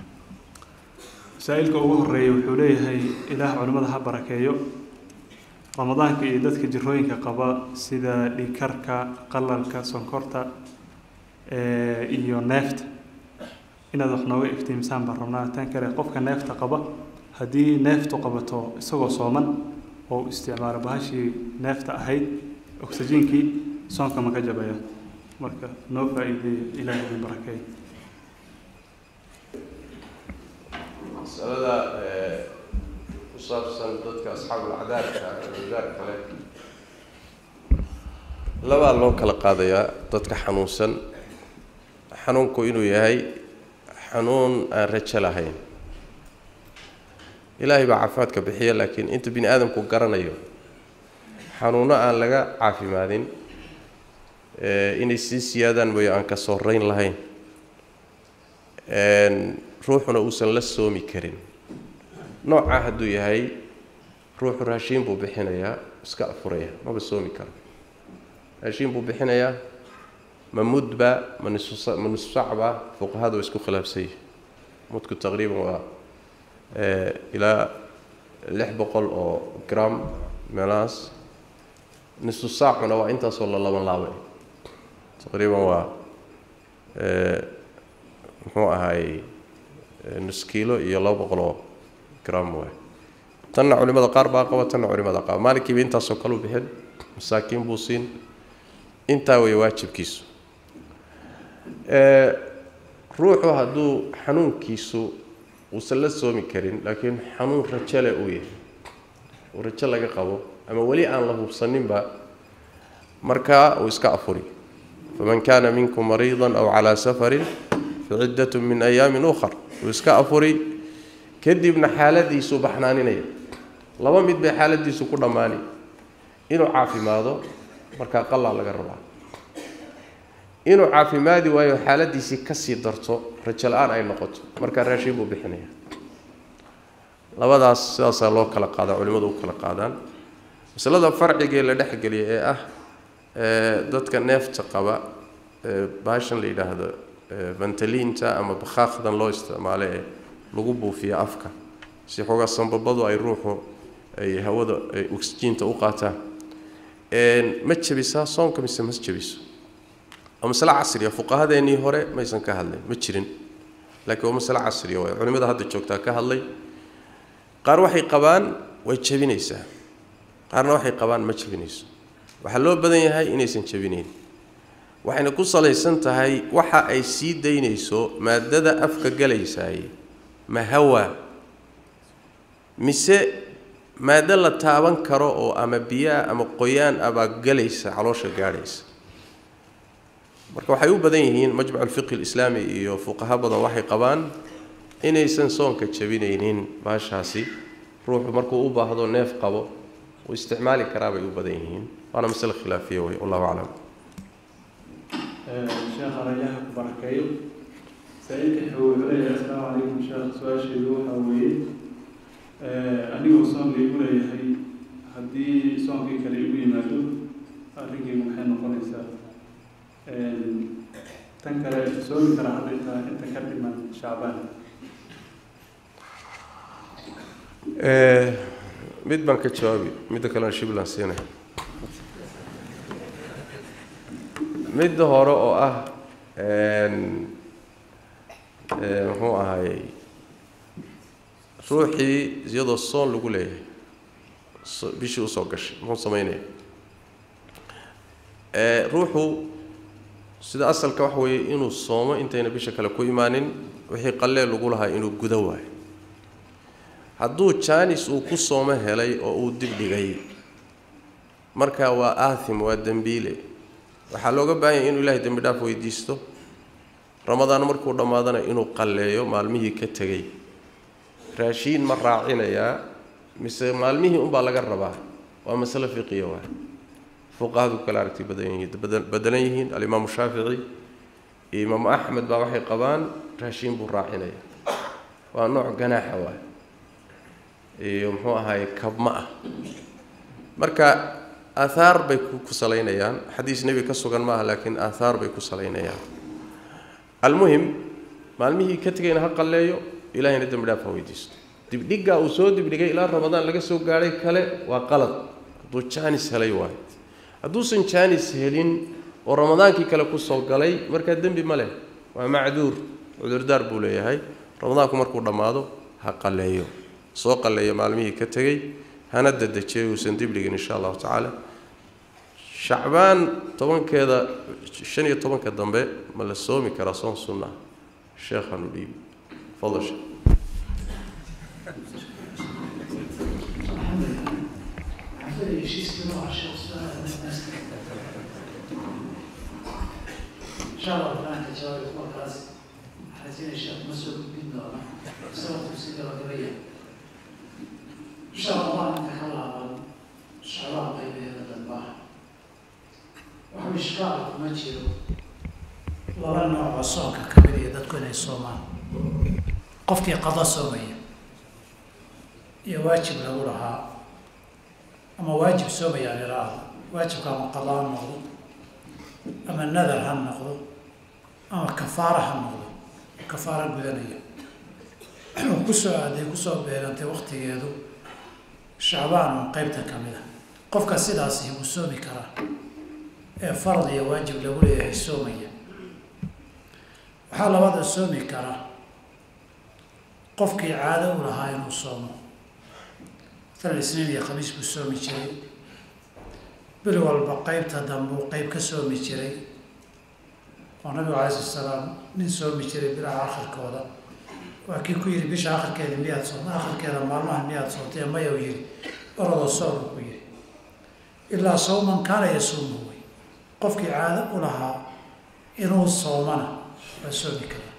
masaa-ilka ugu horeeya wuxuu leeyahay ilaah culimmada ha barakeeyo ramadaanka iyo dadka jirooyinka qaba sida dhiigkarka qalalka sonkorta iyo neefta inaad wax nooga iftiimsaan baan rabnaa tan kale qofka neefta qaba haddii neeftu qabato isagoo sooman oo u isticmaalo bahashii neefta ahayd oxygenkii soonka ma ka jabaya marka noo faa-iideeya ilaahay idin barakeey masalada ku saabsan dadka asxaabul cadaabka cadaar kale labaa loo kala qaadayaa dadka xanuunsan xanuunku inuu yahay xanuun aan rajo lahayn ilaahay baa caafimaadka bixiya laakiin inta bini aadamku garanayo xanuuno aan laga caafimaadin inay sii siyaadaan mooye aan ka sooreyn lahayn ruuxuna uusan la soomi karin noocaa hadduu yahay ruuxu raashiin buu bixinayaa iska afuraya maba soomi karo raashiin buu bixinayaa ma mudba ma nisfu ma nisfu sacba fuqahada waa isku khilaafsan yihi mudku taqriiban waa ilaa lix boqol oo gram meelahaas nisfu saacuna waa intaasoo la laban laabay taqriiban waa muxuu ahaay nus kiilo iyo laba boqol oo gram waay tanna culimada qaar baa qaba tanna culimada qaaba maalinkiiba intaasoo kale u bixin masaakiin buu siin intaa way waajibkiisu ruuxu hadduu xanuunkiisu uusan la soomi karin laakiin xanuun rajo leh uu yahay uu rajo laga qabo ama weli aan la hubsaninba markaa uu iska afuri faman kaana minkum mariidan aw calaa safarin faciddatun min ayaamin ukhar uu iska afuri kadibna xaaladiisuu baxnaaninaya laba mid bay xaaladiisu ku dhammaani inuu caafimaado markaa qalaa laga rabaa inuu caafimaadi waayo xaaladiisii kasii darto rajo la-aan ay noqoto markaa raashin buu bixinaya labadaas sidaasaa loo kala qaadaa culimmadu u kala qaadaan masalada farcigee la dhexgeliya ee ah dadka neefta qaba baashan la yidhaahdo vantaliinta ama bakhaaqdan loo isticmaalo ee lagu buufiyo afka si xoogaa sambabadu ay ruuxu ay hawada ay oxygiinta u qaataan ma jabisaa soonka mise ma jabiso waa masale casriya fuqahadeennii hore maysan ka hadlayn ma jirin laakiin waa masale casriya waay culimada hadda joogtaa ka hadlay qaar waxay qabaan way jabinaysaa qaarna waxay qabaan ma jabinayso waxaa loo badan yahay inaysan jabinayn waxayna ku salaysan tahay waxa ay sii daynayso maadada afka galaysaay ma hawa mise maado la taaban karo oo ama biyaa ama qoyaan abaa galaysa caloosha gaadhaysa marka waxay u badan yihiin majmacu lfiqhi lislaami iyo fuqaha badan waxay qabaan inaysan soonka jabinaynin baashaasi ruuxu markuu u baahdo neef qabo uu isticmaali karaa bay u badan yihiin waana masale khilaafiya wey wallahu aclam sheekh arayaha ku barakeeyo saa-ilka wuxuu leeyahay asalaamu calaykum sheekh su-aasheedu waxaa weeye anigoo soon la igu leeyahay haddii soonkii kale igu yimaado arrinkeygu maxay noqonaysaa tan kale soomi karaa hadda inta inta ka dhiman shacbaan mid baan ka jawaabi midda kalena shiblan siinay midda hore oo ah muxuu ahaayey ruuxii iyadoo soon lagu leeyahay bishii usoo gashay muxuu samaynaya ruuxu sida asalka waxa weeye inuu soomo intayna bisha kale ku imaanin wixii qallee lagu lahaa inuu gudo waayo hadduu jaanis uu ku soomo helay oo uu dib dhigay marka waa aathim waa dembiile waxaa looga baahan yahay inuu ilaahay dembi dhaaf weydiisto ramadaan markuu dhammaadana inuu qalleeyo maalmihii ka tegey raashiin ma raacinayaa mise maalmihii unbaa laga rabaa waa masale fiqiya waa fuqahadu kala aragti badan yihiin bedelan yihiin alimaamu shaafici iyo imaamu axmed baa waxay qabaan raashiin buu raacinaya waa nooc ganaaxa waay iyo muxuu ahaye kabma ah marka aathaar bay ku salaynayaan xadiis nebi ka sugan maaha laakiin aathaar bay ku salaynayaan almuhim maalmihii ka tegayna ha qalleeyo ilahayna dembi dhaaf ha weydiisto dibdhiggaa uu soo dibdhigay ilaa ramadaan laga soo gaadhay kale waa qalad hadduu jaanis helay waayo hadduusan jaanis helin oo ramadaankii kale kusoo galay markaa dembi ma leh waa macduur cudurdaar buu leeyahay ramadaanku markuu dhammaado ha qalleeyo soo qalleeyo maalmihii ka tegey hana dadejiyo uusan dibligin insha allahu tacaala shacbaan tobankeeda shan iyo tobanka dambe ma la soomi karaa soon sunnaa sheekhaanu dhiibi fadal sheekh insha allah fanaanka jawaabay kuwakaas xasin sheekh ma soo gudbin doona sababtu si gabagabaya insha allah inta ka laaban shacbaan qaybaheeda dambaa waxa ishkaal kuma jiro laba nooc oo soonka ka mid iyo dadku inay soomaan qofkii qado soomaya iyo waajib lagu lahaa ama waajib soomaya aan idhaahdo waajibka ama qado ha noqdo ama nadar ha noqdo ama kafaara ha noqdo kafaara gudanaya wuxuu kusoo aaday kusoo beegantay waktigeedu shacbaan oo qeybta ka mid a qofka sidaasi wuu soomi karaa ee farad iyo waajib lagu leeyahay soomaya waxaa labada soomi karaa qofkii caado u lahaa inuu soomo matalan isniin iyo khamiis buu soomi jiray bil walba qeybta dambuu qeyb ka soomi jiray oo nabigu calai slat salaam nin soomi jiray bilaha akhirkooda waa kii ku yihi bisha akhirkeeda miyaad soomta akhirkeeda maalmaha miyaad soomtay maya u yihi orodoo soom ku yihi ilaa sawman kaana yasuumu wey qofkii caado u lahaa inuu soomana waa soomi karaa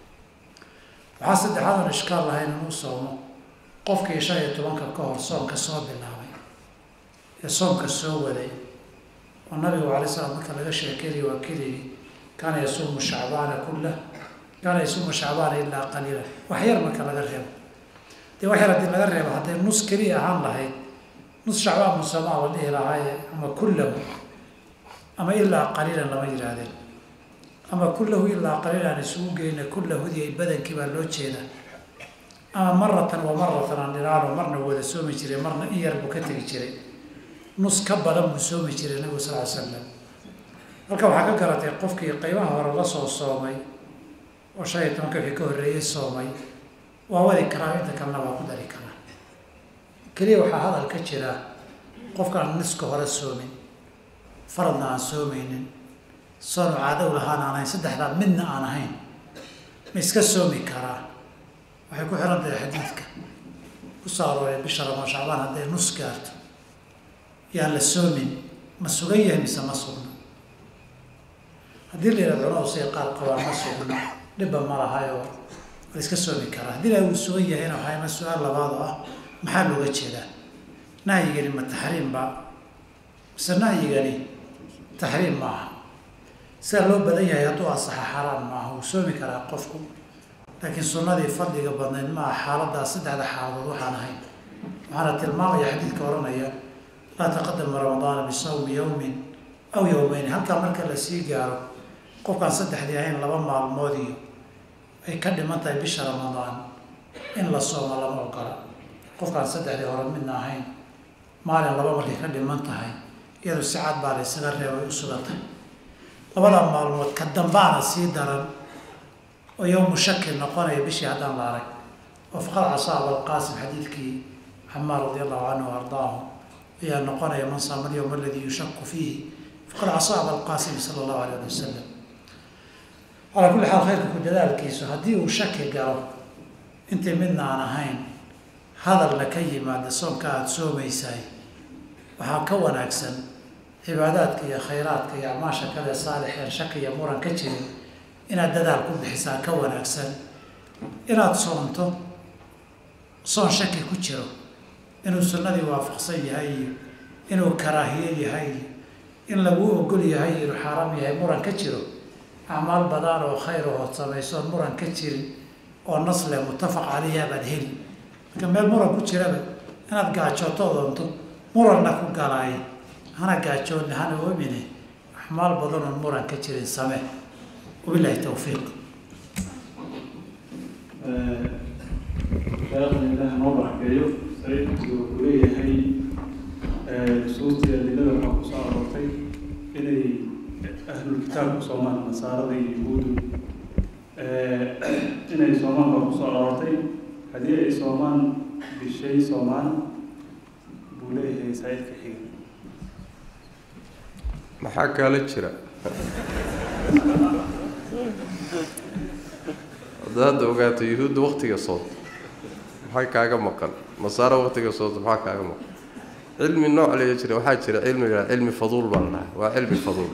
waxaa saddexaad oon ishkaal lahayn inuu soomo qofkii shan iyo tobanka ka hor soomka soo bilaabay ee soomka soo waday oo nabigu alay slam marka laga sheekeynayo waa keligi kaana yasuumu shacbaana kullah kaana yasuumu shacbaana ilaa qaliila wax yar marka laga reebo dee wax yar haddii laga reebo hadday nus keliya ahaan lahayd nus shacbaan musamaa la dhihi lahaaye ama kullahu ama ilaa qaliilan lama yidhaahdeen ama kullahu ilaa qaliilan isugu geyna kullahudii ay badankii baa loo jeedaa ama maratan wa maratan aan dhiraano marna wada soomi jiray marna in yar buu ka tegi jiray nus ka badan buu soomi jiray nabigu sal ly slam halka waxaa ka garatay qofkii qeybaha hore la soo soomay oo shan iyo tobanka wixii ka horreeyey soomay waa wadi karaa inta kalena waa ku dari karaa keliya waxaa hadal ka jira qofkaan niska hore soomin faradna aan soomeynin soonu caadow lahaan aan ahayn saddexdaa midna aan ahayn ma iska soomi karaa waxay ku xiran tahay xadiidka ku soo arooray bisha ramaan shacbaan hadday nus gaarto yaan la soomin ma sugan yahay mise ma sugna haddii la yidhahdo culamadu say qaar qabaan ma sugna dhibba ma lahayoo la iska soomi karaa haddii la uu sugan yahayna waxaa ima su-aal labaad oo ah maxaa looga jeedaa nahyigani ma taxriim ba mise nahyigani taxriim maaha sidaa loo badan yahay hadduu asaxa xaaraan maaha wuu soomi karaa qofku laakiin sunnadii fadliga badnayd maaha xaaladaas saddexda xaaladood waxaan ahayn waxaana tilmaamaya xadiidka odhanaya laa taqadama ramadaana bisawmi yowmin aw yowmeyn halkaa marka la sii gaaro qofkaan saddexdii ahayn laba maalmood iyo ay ka dhiman tahay bisha ramadaan in la soomo lama ogola qofkaan saddexdii hore midna ahayn maalin laba markay ka dhiman tahay iyadu si cad baa la ysaga reebay u sugan tahay labada maalmood ka dambaana sii daran oo yowmu shaki noqonaya bishii haddaan la arag oo faqad casaa abalqaasim xadiidkii xamaar radi allahu canhu ardaahu ayaa noqonaya man saama alyowm aladii yushaku fiihi faqad casaa abalqaasim sala allahu alayh ali wasalam calaa kulli xaal khayrka ku dadaalkiisu haddii uu shaki galo intii midna aan ahayn hadalna ka yimaada soonka aada soomaysahay waxaa ka wanaagsan cibaadaadka iyo khayraadka iyo acmaasha kale saalixeen shaki iyo muran ka jirin inaad dadaal ku bixisaa ka wanaagsan inaad soonto soon shaki ku jiro inuu sunnadii waafaqsan yahay iyo inuu karaahiye yahay iyo in laguu ogol yahay inuu xaaraam yahay muran ka jiro acmaal badan oo khayr ahood samaysoon muran ka jirin oo nasle muttafaq caleyha baad heli marka meel muran ku jiraba inaad gaajooto doonto muranna ku galaay hana gaajoonna hana oomine axmaal badan oon muran ka jirin samee wabilahi tawfiiq sheekhan ilaah noo barakeeyo sayidku wuxuu leeyahay nusuustii adilada waxaa ku soo aroortay inay ahlul kitaabku soomaan nasaarada iyo yahuudu inay soomaan baa ku soo aroortay haddii ay soomaan bishay soomaan buu leeyahay saa'idka xiga maxaa kaala jira hadda hadda ogaato yuhuudda waktiga sood maxaa kaaga maqan nasaaro waktiga sood maxaa kaaga maqan cilmi nooc lee jira waxaa jira cilmiga cilmi faduul baa la dhahaa waa cilmi faduul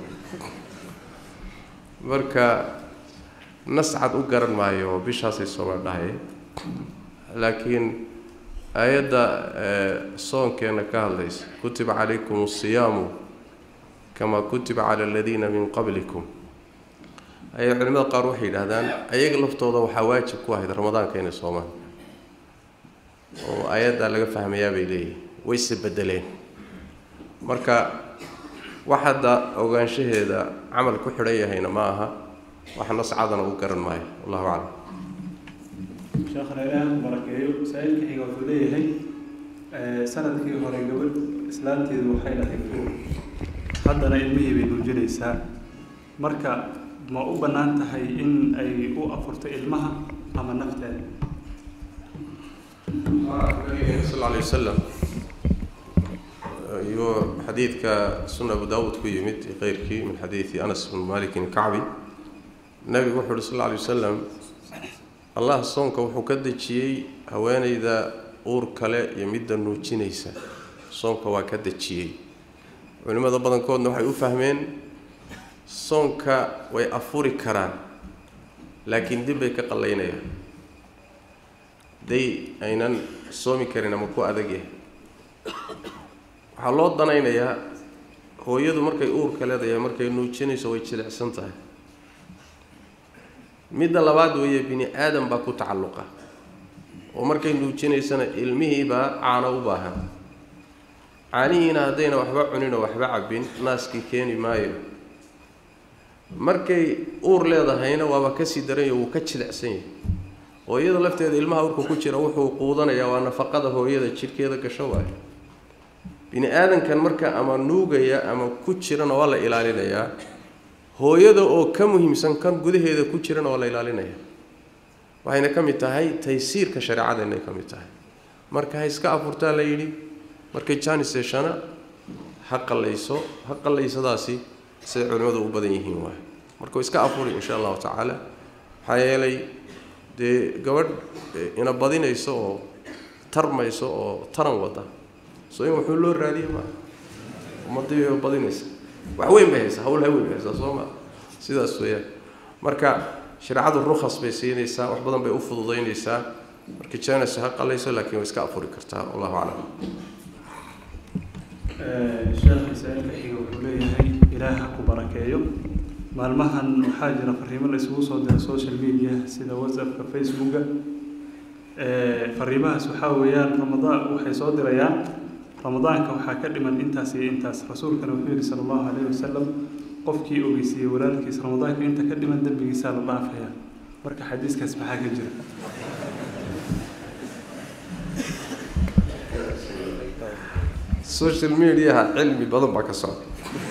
marka nas cad u garan maayo oo bishaasay soomaan dhahay laakiin aayadda soonkeena ka hadlaysa kutiba calaykum asiyaamu kamaa kutiba cala aladiina min qablikum ayaa culimada qaar waxay yidhaahdaan ayaga laftooda waxaa waajib ku ahayd ramadaanka inay soomaan oo aayaddaa laga fahmayaa bay leeyihin wayse bedeleen marka wax hadda ogaanshaheeda camal ku xidhan yahayna ma aha wax nascadana u garan maayo wallahu aclam sheekhana ilaaha ku barakeeyo saa-ilka xiga wuxuu leeyahay sanadkii hore gabadh islaanteedu waxay dhahay fuur haddana ilmihii bay nuujinaysaa marka ma u bannaan tahay in ay u afurto ilmaha ama nafteeda sal alay wasalam iyo xadiidka suna abu daawuud ku yimid iyo keyrkii min xadiidi anas bn malikin kacbi nabigu wuxu uhi sal lla alay wasalam allah soonka wuxuu ka dejiyey haweeneyda uur kale iyo midda nuujinaysa soonka waa ka dejiyey culimmada badankoodna waxay u fahmeen soonka way afuri karaan laakiin dib bay ka qallaynayaan day aynan soomi karin ama ku adag yahay waxaa loo danaynayaa hooyadu markay uurka leedahay markay nuujinayso way jilicsan tahay midda labaad weeye bini aadam baa ku tacalluqa oo markay nuujinaysana ilmihiibaa caano u baahan caanihiina haddayna waxba cunin oo waxba cabbin naaskii keeni maayo markay uur leedahayna waaba kasii daranyo wuu ka jilicsan yahay hooyada lafteeda ilmaha urka ku jira wuxuu quudanayaa waa nafaqada hooyada jidhkeeda gasho waayo bini aadankan marka ama nuugaya ama ku jirana waa la ilaalinayaa hooyada oo ka muhiimsan kan gudaheeda ku jirana waa la ilaalinaya waxayna ka mid tahay taysiirka shareecadeenay ka mid tahay marka ha iska afurtaa la yidhi markay jaanis yeeshana ha qallayso ha qallaysadaasi siday culimmadu u badan yihiin waay marka iska afuri insha allahu tacaala maxaa yeelay dee gabadh ina badinayso oo tarmayso oo taran wada so in waxuu loo raadiya maa ummadii badinaysa wax weyn bay haysaa hawl haweyn bay haysaa soo maa sidaas weeyaan marka shareecadu rukhas bay siinaysaa wax badan bay u fududaynaysaa marka jaanis ha qalayso laakiin way iska afuri kartaa wallahu aclam sheekha saa-ilka xiga wuxuu leeyahay ilaah ha ku barakeeyo maalmahan waxaa jira fariimo la isugu soo dira social media sida whatsappka facebooka fariimahaas waxaa weeyaan ramadaan waxay soo dirayaan ramadaanka waxaa ka dhiman intaas iyo intaas rasuulkana wuxuu yihi sala allahu calayhi wasalam qofkii ogeysiiyey walaalkiis ramadaanka inta ka dhiman dembigiisaa la dhaafaya marka xadiiskaas maxaa ka jira social mediaha cilmi badan baa ka socda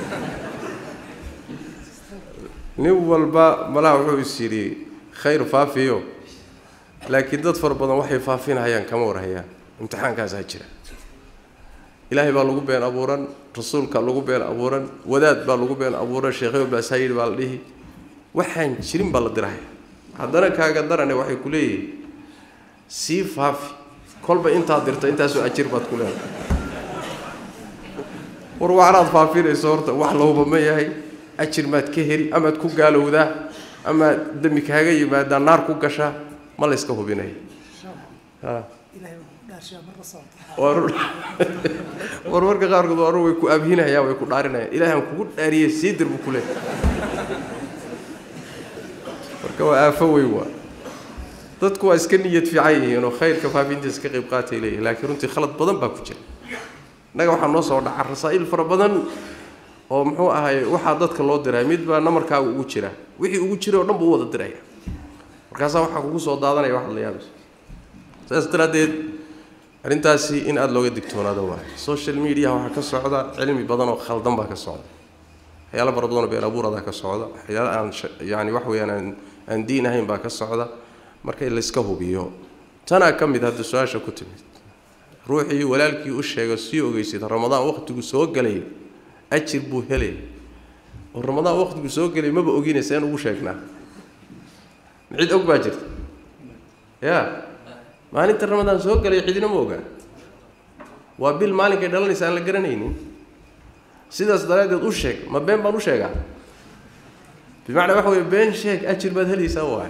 nin walba malaha wuxuu is yidhi khayr faafiyo laakiin dad fara badan waxay faafinayaan kama warhayaan imtixaankaasaa jira ilaahay baa lagu been abuuran rasuulka lagu been abuuran wadaad baa lagu been abuuran sheekhayo baasaa yidhi baa la dhihi waxaan jirin baa la dirahaya haddana kaaga darane waxay ku leeyihin sii faafi kolba intaad dirto intaasoo ajir baad ku leedahay war waxnaad faafinayso horta wax lahuba ma yahay ajir maad ka heli amaad ku gaalowdaa amaad dembi kaaga yimaadaa naar ku gashaa ma la yska hubinaya war marka qaarkood war way ku abhinayaan way ku dhaarinayaan ilahay aan kugu dhaariyey sii dir buu ku leeyahay marka waa aafo weyn waa dadku waa iska niyad fiican yihiin oo khayrka faafintiisa ka qayb qaatay leeyihin laakiin runtii khalad badan baa ku jira innaga waxaa noo soo dhaca rasaa'il fara badan oo muxuu ahay waxaa dadka loo diray mid baa namarkaaga ugu jira wixii ugu jiray oo dhan buu u wada diraya markaasaa waxaa kugu soo daadanaya waxaad la yaabayso saas daraaddeed arrintaasi in aada looga digtoonaado waayo social mediaha waxaa ka socda cilmi badan oo khaldan baa ka socda waxyaala fara badanoo been abuuradaa ka socda waxyaala aan yani wax weeyaan aan aan diin ahayn baa ka socda marka in layska hubiyo tanaa ka mid hadda su-aasha ku timid ruuxii walaalkii u sheega sii ogeysid ramadaan waqtigu soo galay ajir buu helay oo ramadaan waqtigu soo gelay maba oginaysa in ugu sheegnaa cid og baa jirta ya maalinta ramadaan soo galay cidina ma ogaa waa bil maalinkay dhalanaysa aan la garanaynin sidaas daraaddeed u sheeg ma been baan u sheegaa bimacnaa waxa weye been sheeg ajir baad helaysaa waay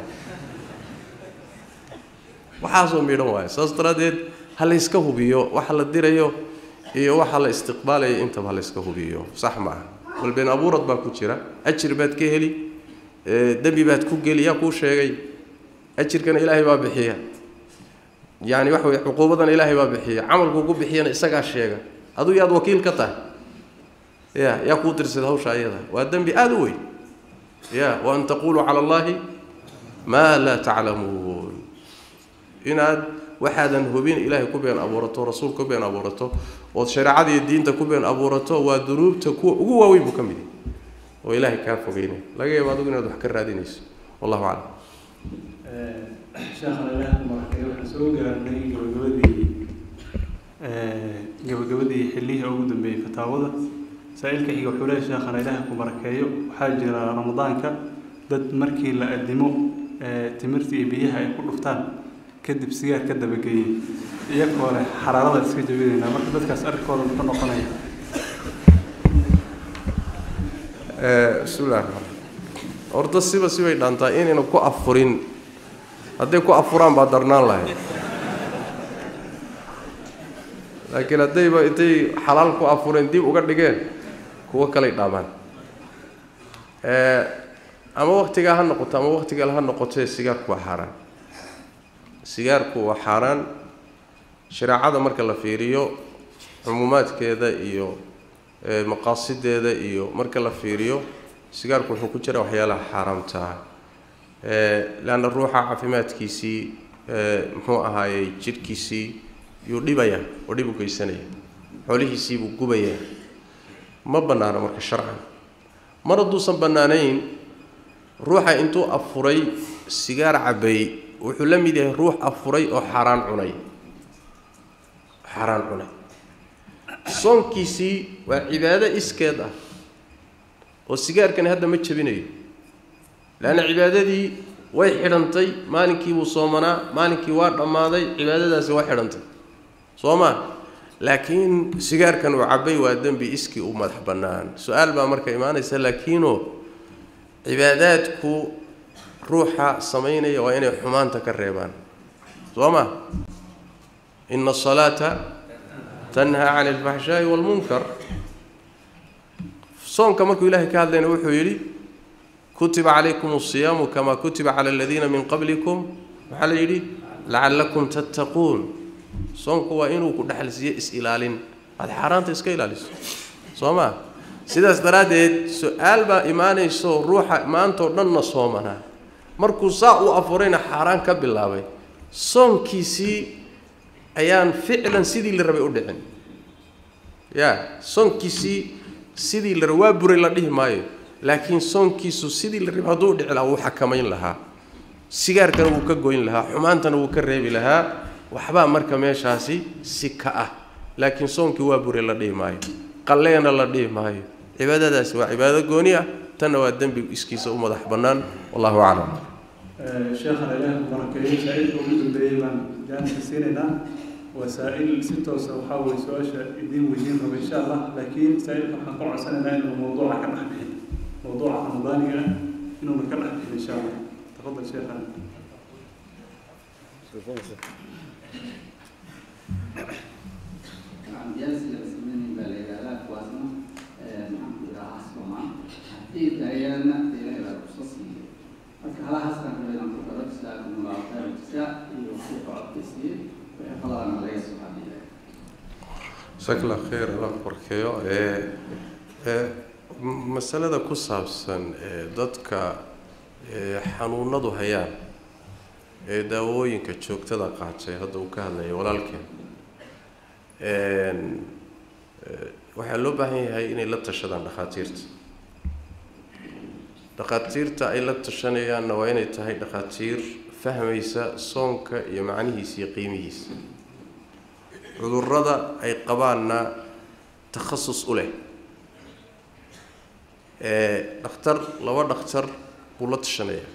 waxaasoo midhan waayo saas daraaddeed ha layska hubiyo waxa la dirayo iyo waxa la istiqbaalayo intaba ha layska hubiyo sax maaha bal been abuurad baa ku jira ajir baad ka heli dembi baad ku geli yaa kuu sheegay ajirkana ilaahay baa bixiya yani waxa weye cuquubadana ilaahay baa bixiya camalkuu ku bixiyana isagaa sheega aduu yaad wakiil ka tahay ya yaa kuu tirsada hawsha ayada waa dembi aada u weyn ya wa an taquluu cala allahi maa laa taclamuun inaad waxaadan hubin ilaahay ku been abuurato rasuul ku been abuurato ood shareecada iyo diinta ku been abuurato waa dunuubta kuwa ugu waaweyn buu ka mid yahay oo ilaahay kaa fogeynay laga yaabo adigu inaad wax ka raadinayso wallahu aclam sheekhana ilaah marakay waxaan soo gaarnay gabagabadii gabagabadii xillihii ugu dambeeyey fataawada saa-ilka xiga wuxuu leeyahay sheekhana ilaah ku barakeeyo waxaa jira ramadaanka dad markii la adimo timirta iyo biyaha ay ku dhuftaan kadib sigaar ka dabageeyey iyagoo leh xaraarada iska jabinaynaa marka dadkaas arrinkooda muxuu noqonaya bismillahi raxmaan horta siba sibay dhaantaa inayna ku afurin hadday ku afuraan baa darnaan lahayd laakiin haddayba intay xalaal ku afureen dib uga dhigeen kuwo kalay dhaamaan ama waktigaa ha noqoto ama waktigal ha noqotee sigaarku waa xaaraan sigaarku waa xaaraan shareecada marka la fiiriyo cumuumaadkeeda iyo maqaasideeda iyo marka la fiiriyo sigaarku wuxuu ku jira waxyaalaha xaaraamtaa leanna ruuxa caafimaadkiisii muxuu ahaayey jidhkiisii yuu dhibaya oo dhib u geysanaya xoolihiisii buu gubaya ma bannaano marka sharcan mar hadduusan bannaanayn ruuxa intuu afuray sigaar cabbay wuxuu la mid yahay ruux afuray oo xaaraan cunay xaaraan cunay soonkiisii waa cibaado iskeed ah oo sigaarkani hadda ma jebinayo leanna cibaadadii way xidhantay maalinkii buu soomanaa maalinkii waa dhammaaday cibaadadaasi waa xidhantay soo maa laakiin sigaarkan uu cabbay waa dembi iskii u madax bannaan su-aal baa marka imaanaysa laakiinoo cibaadaadku ruuxa samaynaya waa inay xumaanta ka reebaan soo ma ina asalaata tanhaa cani alfaxshaa'i waalmunkar soonka markuu ilaahay ka hadlayna wuxuu yidhi kutiba calaykum asiyaamu kamaa kutiba cala aladiina min qablikum maxaa la yidhi lacallakum tattaquun soonku waa inuu ku dhexalsiiyo is-ilaalin aada xaaraanta iska ilaaliso soo ma sidaas daraaddeed su-aal baa imaanayso ruuxa maantao dhanna soomanaa markuu saa u afurayna xaaraan ka bilaabay soonkiisii ayaan ficlan sidii la rabay u dhicin ya soonkiisii sidii la rabay waa buray la dhihi maayo laakiin soonkiisu sidii la rabay hadduu dhici lahaa wuu xakamayn lahaa sigaarkana wuu ka goyn lahaa xumaantana wuu ka reebi lahaa waxbaa marka meeshaasi si ka ah laakiin soonkii waa buray la dhihi maayo qalleena la dhihi maayo cibaadadaasi waa cibaado gooni ah tanna waa dembi iskiisa u madax bannaan wallahu aclam sheekhana ilaah ku barakeeyo saa-ilka ugu dambeeyey baan jaanka siinaynaa waa saa-il si toosa waxaa weye su-aasha idiin weydiin raba insha allah laakiin saa-ilka waxaan ku codsanaynaa inuu mawduuca ka dhex bixin mawduuca ramadaaniga ah inuuna ka dhex bixin insha allah tafadal sheekhana جالس من بالغالات وزنه maxaan ku yidhaha asbamaan haddii daayana ilaahay baa kusasiiye marka halahaas baan rabay inaan ku daro jisaakum allahu khayra jisaa iyo wixii codkisiiye wixii qaladana laga subxaana ilaahay sakla khayr allah barkeeyo ee ee masalada ku saabsan ee dadka ee xanuunadu hayaan ee daawooyinka joogtada qaatay hadda uu ka hadlayay walaalkeen waxaa loo baahan yahay inay la tashadaan dhakhaatiirta dhakhaatiirta ay la tashanayaanna waa inay tahay dhakhaatiir fahmaysa soonka iyo macnihiisa iyo qiimihiisa cudurrada ay qabaanna takhasus u leh dhakhtar laba dhakhtar buu la tashanaya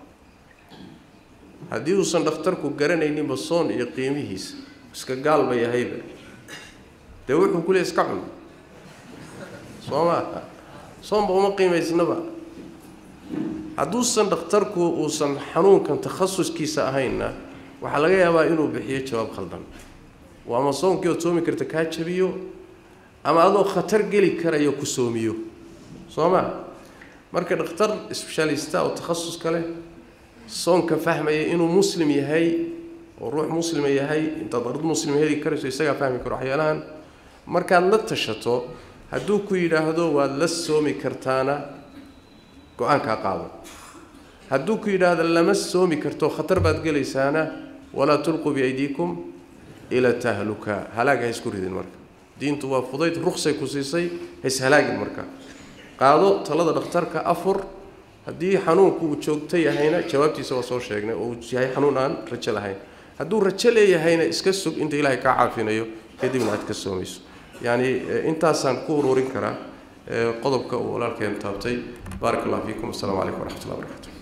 haddii uusan dhakhtarku garanayninba soon iyo qiimihiisa iska gaalba yahayba dee wuxuu ku leey iska cun soo maaha soonba uma qiimaysnaba hadduusan dhakhtarku uusan xanuunkan takhasuskiisa ahaynna waxaa laga yaabaa inuu bixiyo jawaab khaldan oo ama soonkii ood soomi karta kaa jabiyo ama adoo khatar geli karayo ku soomiyo soo ma marka dhakhtar sbeshaalista oo takhasuska leh soonka fahmaya inuu muslim yahay oo ruux muslima yahay intaad ard muslim heli karayso isagaa fahmi karo waxyaalahan markaad la tashato hadduu ku yidhaahdo waad la soomi kartaana go-aankaa qaado hadduu ku yidhaahdo lama soomi karto khatar baad gelaysaana walaa tulquu biaydiikum ila tahluka halaag ha isku ridin marka diintu waa fudayd ruksay ku siisay haishalaagin marka qaado talada dhakhtarka afur haddii xanuunku uu joogto yahayna jawaabtiisa waa soo sheegnay oo uu yahay xanuun aan rajo lahayn hadduu rajo leeyahayna iska sug inta ilaahay kaa caafinayo kadibna aad ka soomayso yacni intaasaan ku ururin karaa qodobka uu walaalkeen taabtay baarak allah fiikum asalamu calaykum waraxmat ullah barakatu